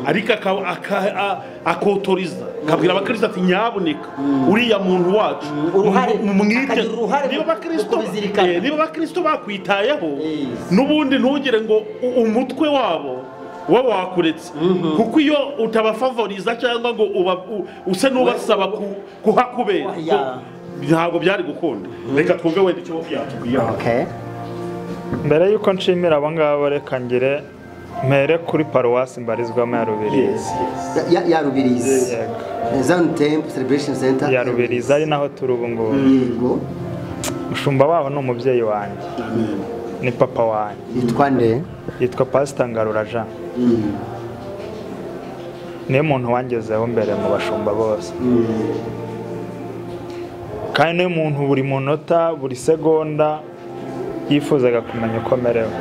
ariko aka- aka- a- akotoriza akabwira abakristo ati nyaboneka uriya muntu wacu uruhare, mu- mwite." akagira uruhare niba mu abakristo kubizirikana. eh, niba abakristo bakwitayeho Yes. n'ubundi ntugire ngo u- umutwe wabo we wakuretse kuko iyo utabafavoriza cyangwa ngo uba- u- use n'ubasaba ku- kuhakubera Ya. ntabwo byari gukunda reka twumve wenda icyo yatubwira okay mbere y'uko nshimira abo ngabo reka ngire mpere kuri paruwasi mbarizwamo ya rubirizi ya ya rubirizi Yego, zan temple celebration center ya rubirizi ari naho turi ubu ngubu yego umushumba waho ni umubyeyi wanjye ni papa wanjye yitwa nde yitwa pasita ngarura jean niwe muntu wangezeho mbere mu bashumba bose kandi niwe muntu buri munota buri segonda yifuzaga kumenya uko amerewe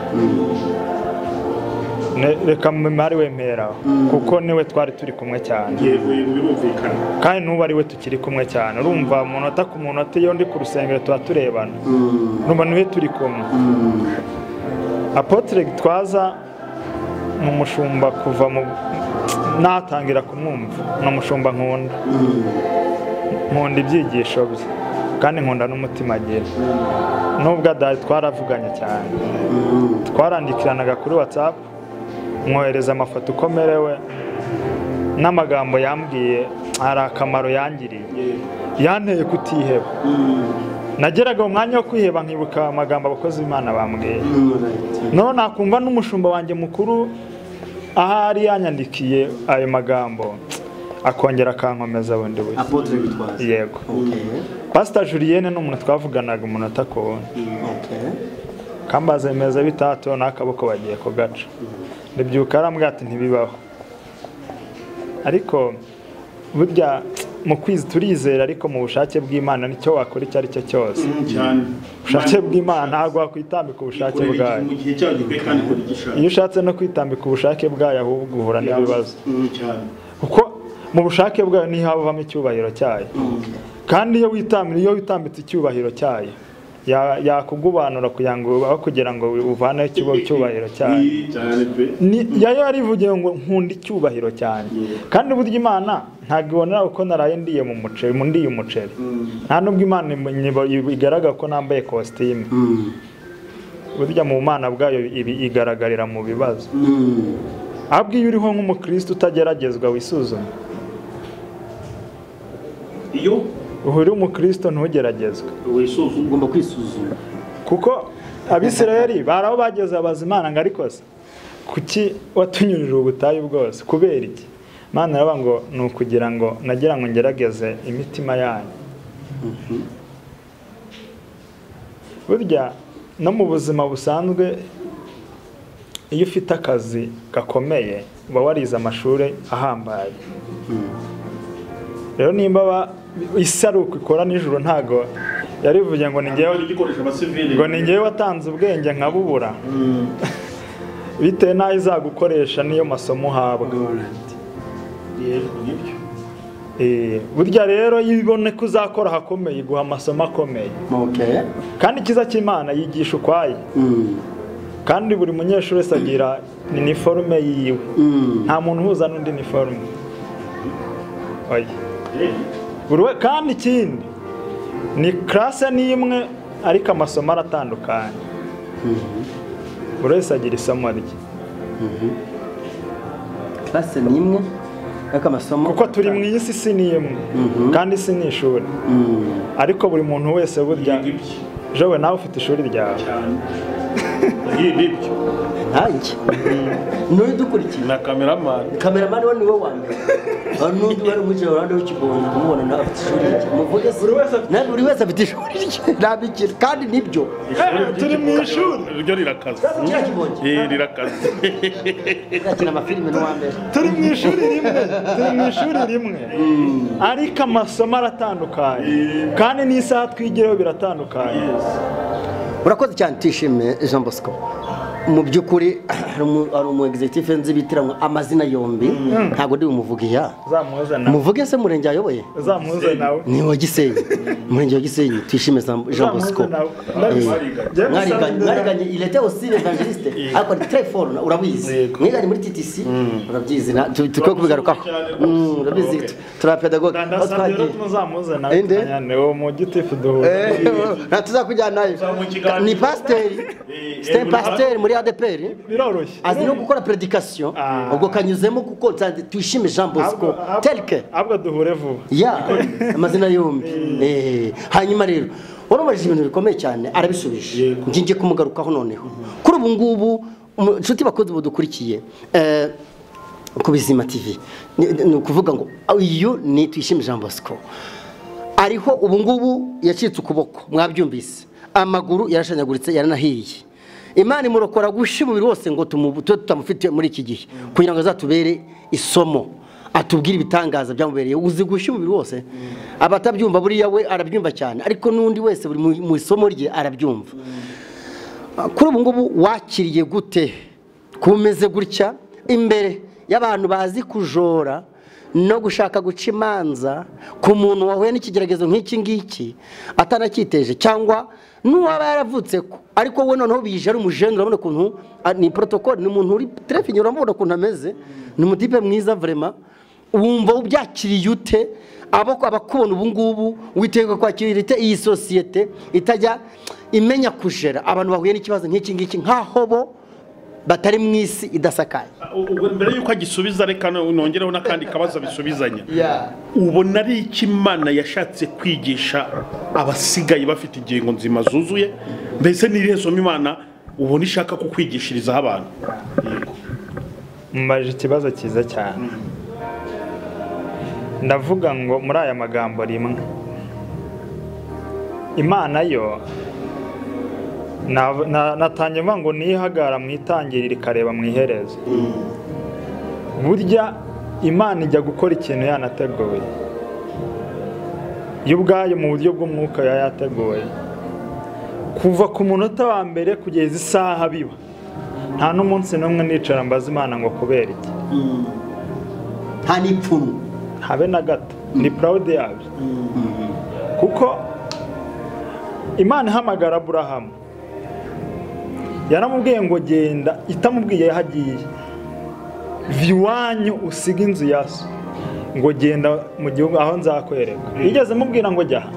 Ne- reka mwari wemeraho kuko niwe twari turi kumwe cyane yego yego birumvikana kandi n'ubu ari we tukiri kumwe cyane urumva munota ku munota iyo ndi ku rusengero tuba turebana urumva niwe turi kumwe apotre gitwaza ni umushumba kuva mu natangira kumwumva ni umushumba nkunda nkunda ibyigisho bye kandi nkunda n'umutima agira nubwo adahari twaravuganye cyane twarandikiranaga kuri watsapu mwohereza amafoto uko amerewe n'amagambo yambwiye hari akamaro yangiriye yanteye kutiheba nageraga mu mwanya wo kwiheba nkibuka amagambo abakozi b'imana bambwiye noneho nakumva n'umushumba wanjye mukuru ahari yanyandikiye ayo magambo akongera akankomeza bundi bushya apotre gitwaza yego okay pasita julienne ni umuntu twavuganaga umunota ku wundi okay kambaze meza bitatu n'akaboko bagiye kugaca ndabyuka arambwira ati ntibibaho ariko burya mu kwizi turizera ariko mu bushake bw'imana nicyo wakora icyo ari cyo cyose cyane ubushake bw'imana ntabwo wakwitambika ubushake bwayo mu gihe cyayo gikwiye kandi kuri gishaka iyo ushatse no kwitambika ubushake bwayo ahubwo uhura n'ibibazo cyane kuko mu bushake bwayo niho havamo icyubahiro cyayo kandi iyo witambira iyo witambitse icyubahiro cyayo ya- yakugubanura kugira ngo aho kugira ngo uvaneho ikibo- icyubahiro cyayo Ni cyane pe Ni- yayo yarivugiye ngo nkunda icyubahiro cyane kandi burya imana ntabwo ibonera uko naraye ndiye mu muceri mu ndiye umuceri nta nubwo imana imu- imu- igaragara ko nambaye kositimu burya mu mana bwayo ibi- igaragarira mu bibazo ahubwo iyo uriho nk'umukristo utageragezwa wisuzuma iyo uba uri umukristo ntugeragezwe wisuzuma ugomba kwisuzuma kuko abisirayeli bari aho bageze babaza imana ngo ariko se kuki watunyurije ubutayu bwose kubera iki imana iravuga ngo ni ukugira ngo nagira ngo ngerageze imitima yanyu burya no mu buzima busanzwe iyo ufite akazi gakomeye uba warize amashuri ahambaye rero nimba ba- isaruku ikora nijoro ntago yarivuye ngo ni njyewe igikoresho abasivili ngo ni ngewe watanze ubwenge nkabubura bitewe n'aho izagukoresha n'iyo masomo uhabwa yego nibyo Eh, burya rero iyo ibone ko uzakora ahakomeye iguha amasomo akomeye okay kandi ikiza cy'imana yigisha ukwaye Mm. kandi buri munyeshuri wese agira iniforume yiwe Mm. nta muntu uhuza n'undi iniforume oya buri we kandi ikindi ni karase ni imwe ariko amasomo aratandukanye buri wese agira isomo rye classe ni imwe ariko amasomo kuko turi mu isi isi ni imwe kandi isi ni ishuri Mm. ariko buri muntu wese burya Yiga ibye jowe nawe ufite ishuri ryawe cyane iyi nibyo nanjye niwe dukurikiye na kameramani kameramani we niwe wa mbere aho n'undi wari umwicaye iruhande w'ikibondo kumubona nawe afite ishuri rye muvuge se nawe buri wese afite ishuri rye nta bikira kandi nibyo turi mu ishuri ryo rirakaze kiriya kibondo Eh, rirakaze yakina amafilime n'uwa mbere turi mu ishuri rimwe turi mu ishuri rimwe ariko amasomo aratandukanye kandi n'isaha twigireho biratandukanye urakoze cyane utishimiye jean bosco mu by'ukuri hari umu- hari umu executive nzi bitiranwa amazina yombi ntabwo ndi bumuvuge iya uzamuze nawe muvuge se murenge ayoboye uzamuze nawe ni wa gisenyi murenge wa gisenyi tuyishime Jean- jean bosco uzamuze nawe Ndabizi. Jya bisaba mwariganye imbere. mwariganye irete osi evangeliste ariko ni telefone urabizi mwiganye muri ttc urabyizi na- tu- tukwiye kubigarukaho Mm, urabizi Okay. turapedagoge aho ndasabye rero twagiye tuzamuze nawe Inde? tukanyane uwo mu gitifu duhura nta tuzakujyana Uzamuha ikiganiro. ni pasiteri Eh, eh, site buri- pasiteri muri adpr biroroshye azi no gukora predikasiyo Ah. ubwo kanyuzemo kuko nsanze tuyishime jean bosco Ahubwo- ahubwo- telke ahubwo duhure vuba ya amazina yombi Eh, hanyuma rero warumurije ibintu bikomeye cyane arabisubije Yego. ngiye kumugarukaho noneho kuri ubu ngubu umu- inshuti bakunze budukurikiye eh, ku bizima tv ni ni ukuvuga ngo uyu ni tuyishime jean bosco ariho ubu ngubu yacitse ukuboko mwabyumvise amaguru yarashanyaguritse yaranahiye imana imurokora gushya umubiri wose ngo tumubu- tube tutamufite muri iki gihe kugira ngo azatubere isomo atubwire ibitangaza byamubereye uzi gushya umubiri wose abatabyumva buriya we arabyumva cyane ariko n'undi wese buri mu- mu isomo rye arabyumva kuri ubu ngubu wakiriye gute kuba umeze gutya imbere y'abantu bazi kujora no gushaka guca imanza ku muntu wahuye n'ikigeragezo nk'iki ngiki atanacyiteje cyangwa n'uwaba yaravutse ko ariko we noneho bije ari umujene urabona ukuntu ah, ni porotokoli ni umuntu uri terefinye urabona ukuntu ameze ni umutipe mwiza vrema wumva ubyakiriye ute abo abakubona ubu ngubu witega kwakira ite iyi sosiyete itajya imenya kujera abantu bahuye n'ikibazo nk'iki ngiki nk'aho bo batari mu isi idasakaye ubwo mbere y'uko agisubiza reka no- nongereho n'akandi kabazo bisubizanya Yeah. ubona ari iki imana yashatse kwigisha abasigaye bafite ingingo nzima zuzuye mbese n'irihe somo imana ubona ishaka kukwigishirizaho abantu mbaje ikibazo cyiza cyane ndavuga ngo muri aya magambo rimwe imana yo nav- na- natangiye mvuga ngo niyihagara mu itangiriro ikareba mu iherezo burya imana ijya gukora ikintu yanateguye yo ubwayo mu buryo bw'umwuka yaba yateguye kuva ku munota wa mbere kugeza isaha biba nta n'umunsi n'umwe nicara mbaza imana ngo kubera iki nta n'ipfumu habe na gato ni proud yabyo kuko imana ihamagara aburahamu yaramubwiye ngo genda itamubwiye yahagiye iwanyu usiga inzu ya so ngo genda mu gihugu aho nzakwereka yigeze mubwira ngo jya aha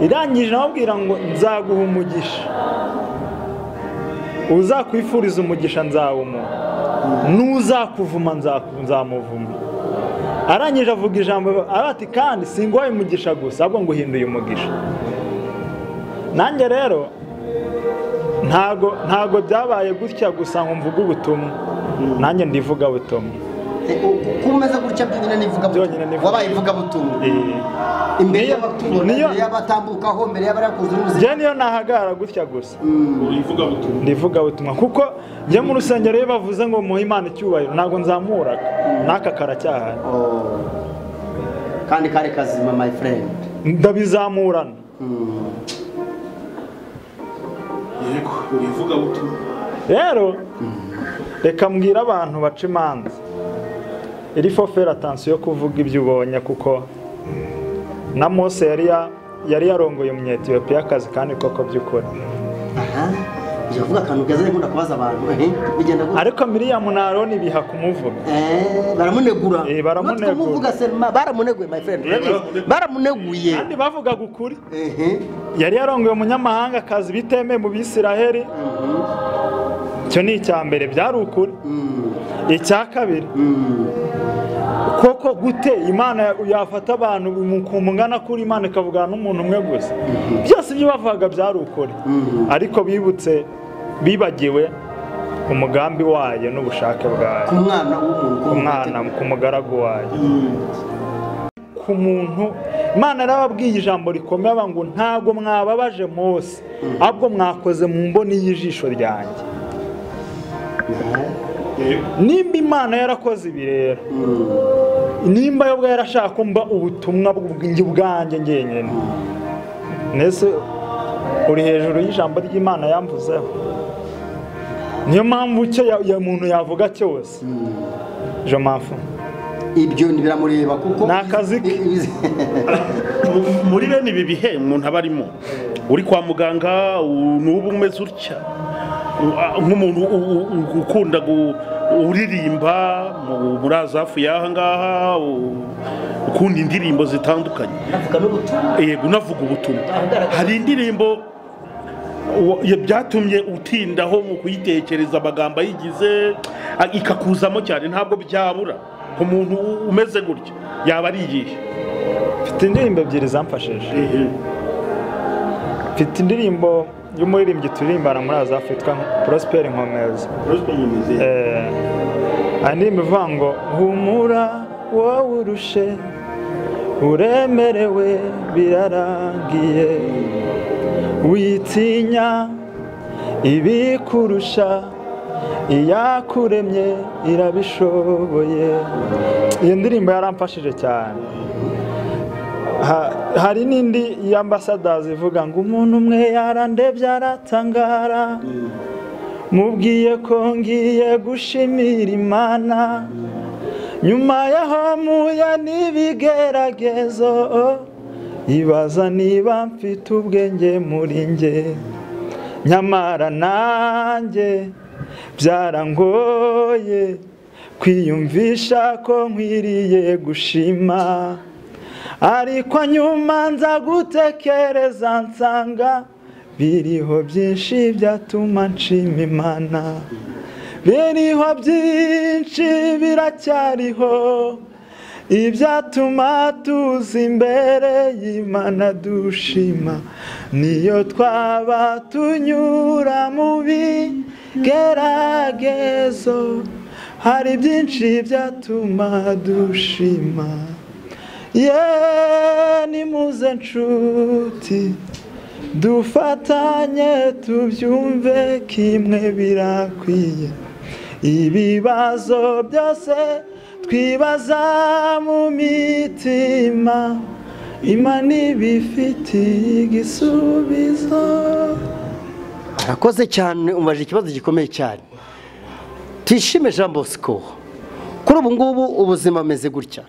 irangije namubwira ngo nzaguha umugisha uzakwifuriza umugisha nzawumuha n'uzakuvuma nzamuvuma arangije avuga ijambo arati kandi singuhaye umugisha gusa ahubwo ngo uhinduye umugisha nanjye rero ntago ntago byabaye gutya gusa ngo mvuge ubutumwa nanjye ndivuga butumwa kuba umeze gutya byonyine Byonyine n'ivugabutumwa ni wabaye ivugabutumwa imbere Niyo- y'abatumwa niyo- imbere y'abatambukaho imbere y'abarakuzi n'ubuzima njye niyo nahagarara gutya gusa uyivuga butumwa ndivuga butumwa kuko njye mu rusengero iyo bavuze ngo muhe imana icyubahiro ntabwo nzamuraga n'aka karacyahari Oh. kandi kari kazima my friend ndabizamurana Mm. yego uyivuga butumwa rero reka mbwira abantu baca imanza iri fo fera atansiyo yo kuvuga ibyo ubonye kuko na mose yari ya- yari yarongoye umunyetiyopiyakazi kandi koko by'ukuri aha ujya kuvuga akantu keza ariko nkunda kubaza abantu eh, bigenda gutya ariko miriyamu na aroni biha kumuvuga Eh, baramunegura Eh, baramunegura. Natwe tumuvuga se, ma- baramuneguye my friend baramuneguye. baramuneguye kandi bavugaga ukuri ehe yari yarongoye umunyamahanga akazi bitemeye mu bisiraheli icyo ni icya mbere byari ukuri icya kabiri koko gute imana yafata abantu mu kuntu ungana kuri imana ikavugana n'umuntu umwe gusa byose ibyo bavugaga byari ukuri ariko bibutse bibagiwe umugambi wayo n'ubushake bwayo ku mwana w'umuntu ku ku mwana ku mugaragu wayo ku muntu imana yarababwiye ijambo rikomeye avuga ngo ntabwo mwababaje mose ahubwo mwakoze mu mboni y'ijisho ryanjye yego nimba imana yarakoze ibi rero nimba yo ubwo yarashaka ko mba ubutumwa bw'ubwenge bwanjye ngenyine mbese uri hejuru y'ijambo ry'imana yamvuzeho niyo mpamvu icyo ya- ya muntu yavuga cyose jo mpamvu ibyo biramureba kuko Ni akazi ke. muri bene ibi bihe umuntu aba arimo uri kwa muganga u- n'ubu umeze utya U- a- nk'umuntu u- u- u- ukunda gu- uririmba mu- muri azafu y'aha ngaha u- ukunda indirimbo zitandukanye navuga n'ubutumwa yego unavuga ubutumwa hari indirimbo wa- ya- byatumye utindaho mu kuyitekereza amagambo ayigize a- ikakuzamo cyane ntabwo byabura ku muntu u- umeze gutya yaba ari iyihe mfite indirimbo ebyiri zamfashije mfite indirimbo y'umuririmbyi turirimbana muri azafu yitwa porosiperi nkomeza Eh, hari indirimbo ivuga ngo humura wowe urushe uremerewe birarangiye witinya ibikurusha iyakuremye irabishoboye iyo ndirimbo yaramfashije cyane Ha- hari n'indi y'ambasadazi ivuga ngo umuntu umwe yarandebye aratangara mubwiye ko ngiye gushimira imana nyuma yaho mpuye n'ibigeragezo ibaza niba mfite ubwenge muri nge nyamara nanjye byarangoye kwiyumvisha ko nkwiriye gushima ariko nyuma nza gutekereza nsanga biriho byinshi byatuma nshima imana biriho byinshi biracyariho ibyatuma tuza imbere y'imana dushima niyo twaba tunyura mu bigeragezo hari byinshi byatuma dushima ye nimuze nshuti dufatanye tubyumve kimwe birakwiye ibibazo byose twibaza mu mitima imana ibifitiye igisubizo arakoze cyane umubajije ikibazo gikomeye cyane tuyishime jean bosco kuri ubu ngubu ubuzima bumeze gutya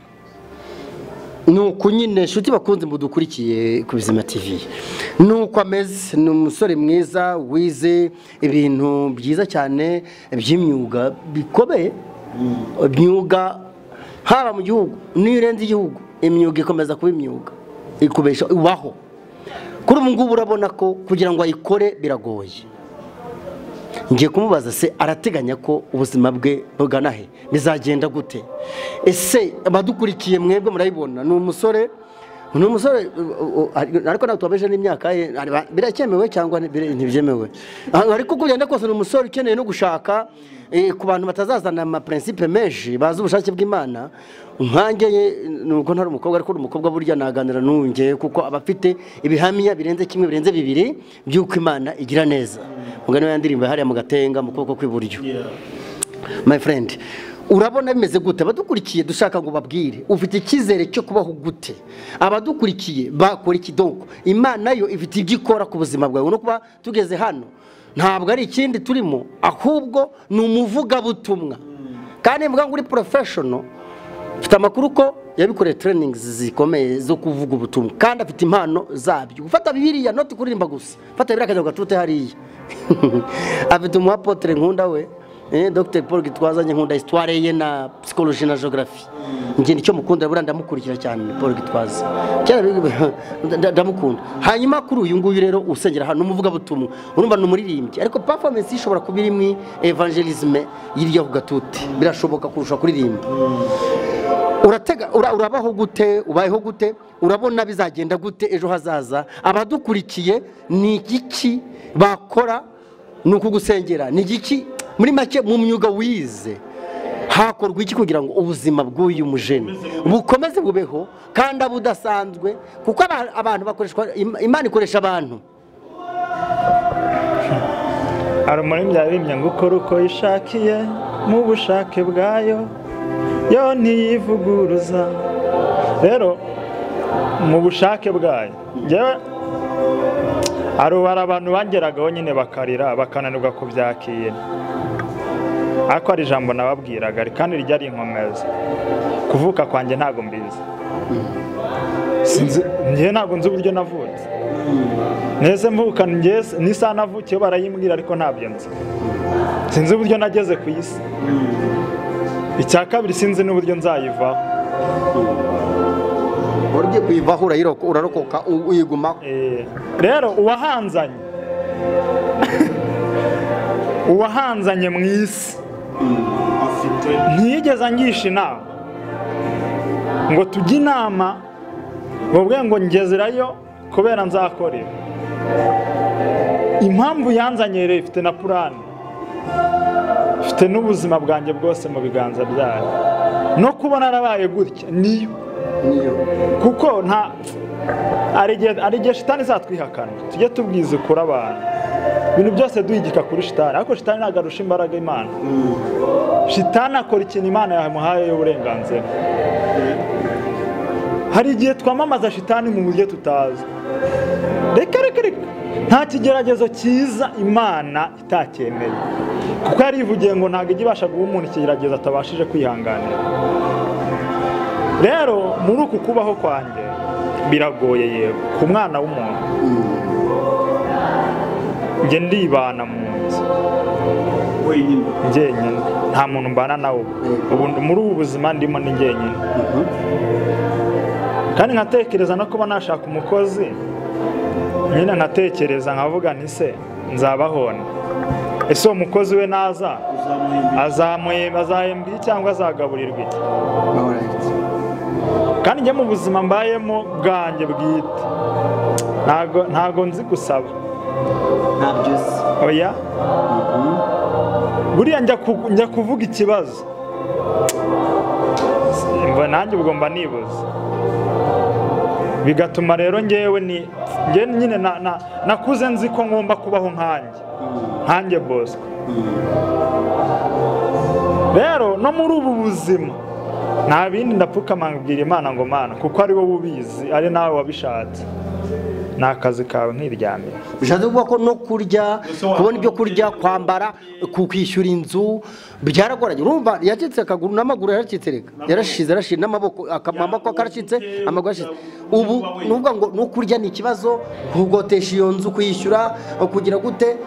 ni uku nyine inshuti bakunze mudukurikiye ku buzima tv ni uko ameze ni umusore mwiza wize ibintu byiza cyane by'imyuga bikomeye imyuga haba mu gihugu n'iyo urenze igihugu imyuga ikomeza kuba imyuga ikubesha ubaho kuri ubu ngubu urabona ko kugira ngo ayikore biragoye ngiye kumubaza se arateganya ko ubuzima bwe bugana he bizagenda gute ese abadukurikiye mwebwe murayibona ni umusore ni umusore uh, uh, ariko ntabwo tubabeje n'imyaka ye areba- biracyemewe cyangwa ntibire- ntibyemewe Ah, ariko uko ugenda kose ni umusore ukeneye no gushaka eh, ku bantu batazazana amaprincipe menshi bazi ubushake bw'imana nkange ye nubwo ntari umukobwa ariko uri umukobwa burya naganira n'uwongeye kuko aba afite ibihamya birenze kimwe birenze bibiri by'uko imana igira neza mugani wa ya ndirimbo yahariye mu gatenga mu kuboko kw'iburyo my friend urabona bimeze gute abadukurikiye dushaka ngo babwire ufite icyizere cyo kubaho gute abadukurikiye bakora iki donko imana yo ifite ibyo ikora ku buzima bwawe no kuba tugeze hano ntabwo ari ikindi turimo ahubwo ni umuvugabutumwa kandi mvuga ngo uri porofeshono ufite amakuru ko yabikoreye trainings zikomeye zo kuvuga ubutumwa kandi afite impano zabyo gufata bibiriya noti kuririmba gusa fata bibiriya akajya gatute hariya afite umuapotre nkunda we eh, Dr Paul Gitwazanye nkunda histoire ye na psychologie na geography njye nicyo mukunda buriya ndamukurikira cyane Paul Gitwaza kera biga- nda- ndamukunda hanyuma kuri uyu nguyu rero usengera hano umuvugabutumwa urumva ni umuririmbyi ariko performance ye ishobora kuba irimo evangelisme yirya ku gatute birashoboka kurusha kuririmba uratega ura- urabaho gute ubayeho gute urabona bizagenda gute ejo hazaza abadukurikiye ni igiki bakora ni ukugusengera ni igiki muri make mu myuga wize hakorwa iki kugira ngo ubuzima bw'uyu mujeni bukomeze bubeho kandi abe udasanzwe kuko aba- abantu bakoreshwa Im- imana ikoresha abantu hari umuririmbyi yaririmbye ngo ukora uko yishakiye mu bushake bwayo yo ntiyivuguruza rero mu bushake bwayo njyewe hari abantu bangeragaho nyine bakarira bakananirwa kubyakira ariko hari ijambo nababwiraga kandi rijya ari inkomezi kuvuka kwanjye ntabwo mbizi Sinzi- njyewe ntabwo nzi uburyo navutse Nese mvuka njye n'isaha navukiyeho barayimbwira ariko ntabyo nzi sinzi uburyo nageze ku isi icya kabiri sinzi n'uburyo nzayivaho uburyo kuyivaho urayiroko- urarokoka u- uyigumaho Eh, rero uwahanzanye uwahanzanye mu isi ntiyigeze angisha inama ngo tujye inama bubwe ngo ngezerayo kubera nzakorera impamvu yanzanye rero ifite na purani ifite n'ubuzima bwanjye bwose mu biganza byayo no kubona narabaye gutya niyo niyo kuko nta hari igihe hari igihe shitani izatwihakana tujye tubwiza ukuri abantu ibintu byose duhigika kuri shitani ariko shitani ntabwo arusha imbaraga imana shitani akora ikintu imana yamuhaye y'uburenganzira hari igihe twamamaza shitani mu buryo tutazi reka reka reka nta kigeragezo cyiza imana itacyemeye kuko yarivugiye ngo ntabwo ijya ibasha guha umuntu ikigeragezo atabashije kwihanganira rero muri uku kubaho kwanjye biragoye yego ku mwana w'umuntu njye ndibana mu nzu wenyine njyenyine nta muntu mbana nawe ubu muri ubu buzima ndimo ni njyenyine kandi nkatekereza no kuba nashaka umukozi nyine nkatekereza nkavuga nti se nzabahona ese uwo mukozi we naza uzamuhembera azamuhe- azahembwa iki cyangwa azagaburirwa iki Alright. kandi njye mu buzima mbayemo bwanjye bwite ntago ntago nzi gusaba ntabyo uzi oya buriya njya ku- njya kuvuga ikibazo Mba- nanjye ubwo mba nibuze bigatuma rero ngewe ni ngewe nyine na- na- nakuze nzi ko ngomba kubaho nkanjye nkanjye bosco rero no muri ubu buzima nta bindi ndapfukama mbwira imana ngo mana kuko ari wowe ubizi ari nawe wabishatse ni akazi kawe ntiryamire bishatse kuvuga ko no kurya kubona ibyo kurya kwambara ku- kwishyura inzu byaragoranye urumva yacitse akaguru n'amaguru yaracitse reka yarashize arashize n'amaboko aka- amaboko akaracitse amaguru arashize ubu ni ukuvuga ngo no kurya ni ikibazo kugotesha iyo nzu kuyishyura kugira gute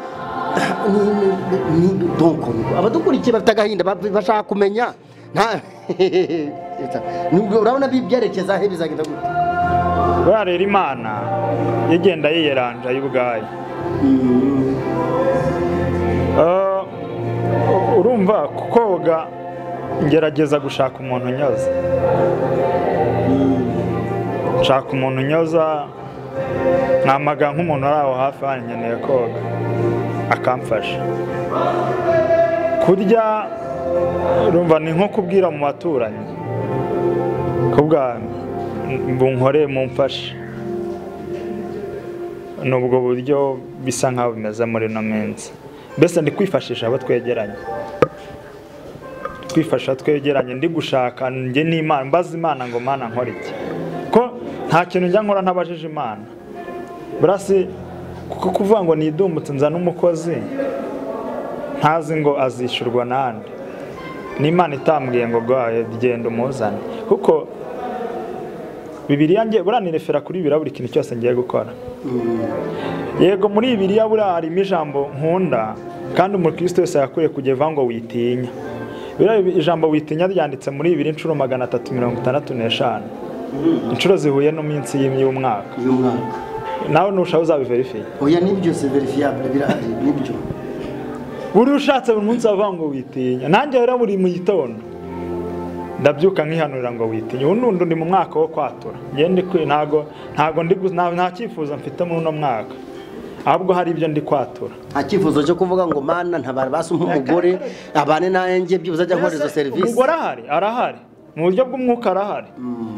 Ni- ni- ni- ni- donc, abadukurikiye bafite agahinda ba- bashaka kumenya nta urabona bi- byerekeza he bizagenda gute buriya rero imana yagenda yiyeranja y'ubwayo Ah, u- urumva ku koga ngerageza gushaka umuntu unyoza nshaka umuntu unyoza namaga nk'umuntu ari aho hafi wankeneye koga akamfasha kurya urumva ni nko kubwira mu baturanyi kubwa bunkoreye mumfashe ni ubwo buryo bisa nk'aho bimeze muri ino minsi mbese ndi kwifashisha abo twegeranye twifasha twegeranye ndi gushaka njye n'imana mbaza imana ngo mana nkora iki ko nta kintu njya nkora ntabajije imana burasi kuko kuvuga ngo nidumbutse nzana umukozi ntazi ngo azishyurwa n'ahandi n'imana itambwiye ngo rwayo genda umuzane kuko bibiriya ngiye buriya nirefera kuri bibiriya buri kintu cyose ngiye gukora yego muri bibiriya buriya harimo ijambo nkunda kandi umukristo wese yakwiye kujya ivuga ngo witinya biriya ijambo witinya ryanditse muri bibiri inshuro magana atatu mirongo itandatu n'eshanu inshuro zihuye no minsi y'umwaka uyu mwaka nawe ntushaka uzabiverifiye oya ni byose verifiyabure birahari ni byo buri ushatse buri munsi bavuga ngo witinya nanjye rero buri mu gitondo ndabyuka nkihanurira ngo witinya ubu n'undi ndi mu mwaka wo kwatura njye ndi kwi ntago ntago ndi gu- nta nta cyifuzo mfite muri uno mwaka ahubwo hari ibyo ndi kwatura nta cyifuzo cyo kuvuga ngo mana ntabara basi umpe umugore abane nanjye byibuze ajya nkora izo serivisi umugore ahari arahari mu buryo bw'umwuka arahari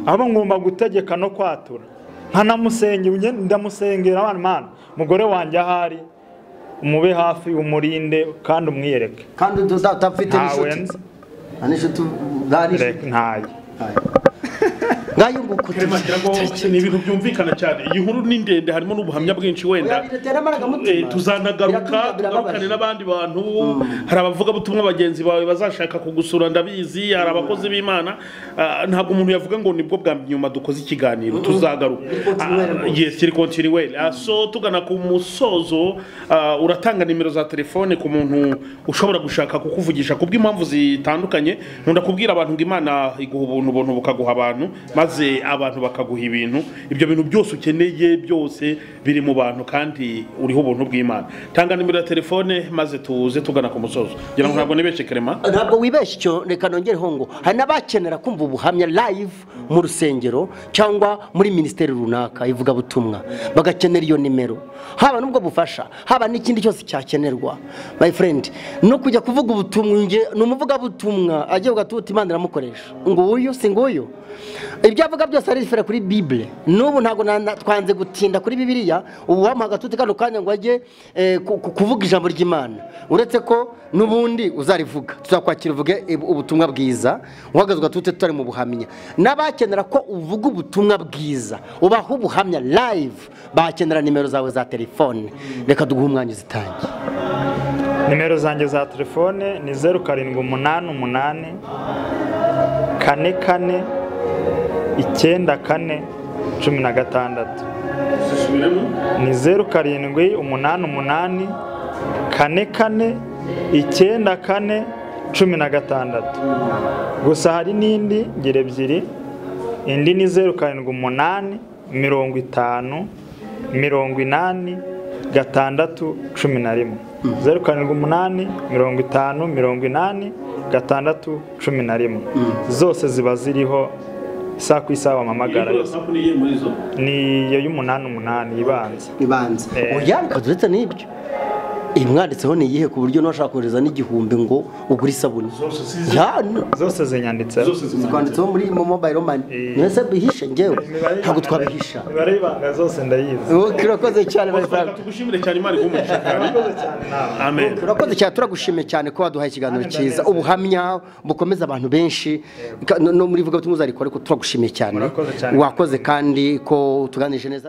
ahubwo ngomba gutegeka no kwatura nkanamusengera njye ndamusengera abana mana umugore wanjye ahari umube hafi umurinde kandi umwiyereke kandi utapfite ntawe nzi n'inshuti nta n'inshuti nta n'inshuti reka ntaye nk'ayo nguko ni ibintu byumvikana cyane iyi nkuru ni ndende harimo n'ubuhamya bwinshi wenda biratera amarangamutima Eh, tuzanagaruka Biratuma- tugarukane birababaje. n'abandi bantu hari abavugabutumwa bagenzi bawe bazashaka kugusura ndabizi hari abakozi b'imana Ah, ntabwo umuntu yavuga ngo nibwo bwa nyuma dukoze ikiganiro tuzagaruka continuere Ah, rwose. yes turi kontinuweri so tugana ku musozo ah, uratanga nimero za telefone ku muntu ushobora gushaka kukuvugisha kubw'impamvu zitandukanye nkunda kubwira abantu ngo imana iguha ubuntu ubuntu bukaguha abantu maze abantu bakaguha ibintu ibyo bintu byose ukeneye byose biri mu bantu kandi uriho ubuntu bw'imana tanga nimero ya telefone maze tuze tugana ku musozo ngira ngo ntabwo nibeshe kerema ntabwo wibeshya icyo reka nongereho ngo hari n'abakenera kumva ubuhamya live mu rusengero cyangwa muri minisiteri runaka ivugabutumwa bagakenera iyo nimero haba n'ubwo bufasha haba n'ikindi cyose cyakenerwa my friend no kujya kuvuga ubutumwa nge- ni umuvugabutumwa agiye ugatuta imana iramukoresha nguyu si nguyu ibyo avuga byose arifera kuri bibule n'ubu ntabwo na- na- twanze gutinda kuri bibiliya ubu wamuha agatuti kano kanya ngo ajye eh, ku- ku- kuvuga ijambo ry'imana uretse ko n'ubundi uzarivuga tuzakwakira uvuge ib- ubutumwa bwiza uhagaze ugatute tutari mu buhamya n'abakenera ko uvuga ubutumwa bwiza ubaha ubuhamya live bakenera nimero zawe za telefone reka duguhe umwanya uzitange nimero zanjye za telefone ni zeru karindwi umunani umunani kane kane icyenda kane cumi na gatandatu ni zeru karindwi umunani umunani kane kane icyenda kane cumi na gatandatu gusa hari n'indi ngira ebyiri indi ni zeru karindwi umunani mirongo itanu mirongo inani gatandatu cumi na rimwe zeru karindwi umunani mirongo itanu mirongo inani gatandatu cumi na rimwe zose ziba ziriho isaha ku isaha wampamagara ni iyo y'umunani umunani ibanza ibanza Eh. uryanka uretse n'ibyo ibimwanditseho ni iyihe ku buryo n'uwashaka kohereza n'igihumbi ngo ugure isabune Ya, zose zinyanditseho twanditseho muri mo mobile money Eh. mwese bihishe ngewe ntabwo twabihisha imibare y'ibanga zose ndayizi Wowe kirakoze cyane my friend. tugushimire cyane imana iguha umugisha cyane amen turakoze cyane turagushimiye cyane ko waduhaye ikiganiro cyiza ubuhamya bukomeza abantu benshi Ka- no no muri vuga butumwa uzarikora ariko turagushimiye cyane Murakoze cyane. wakoze kandi ko tuganije neza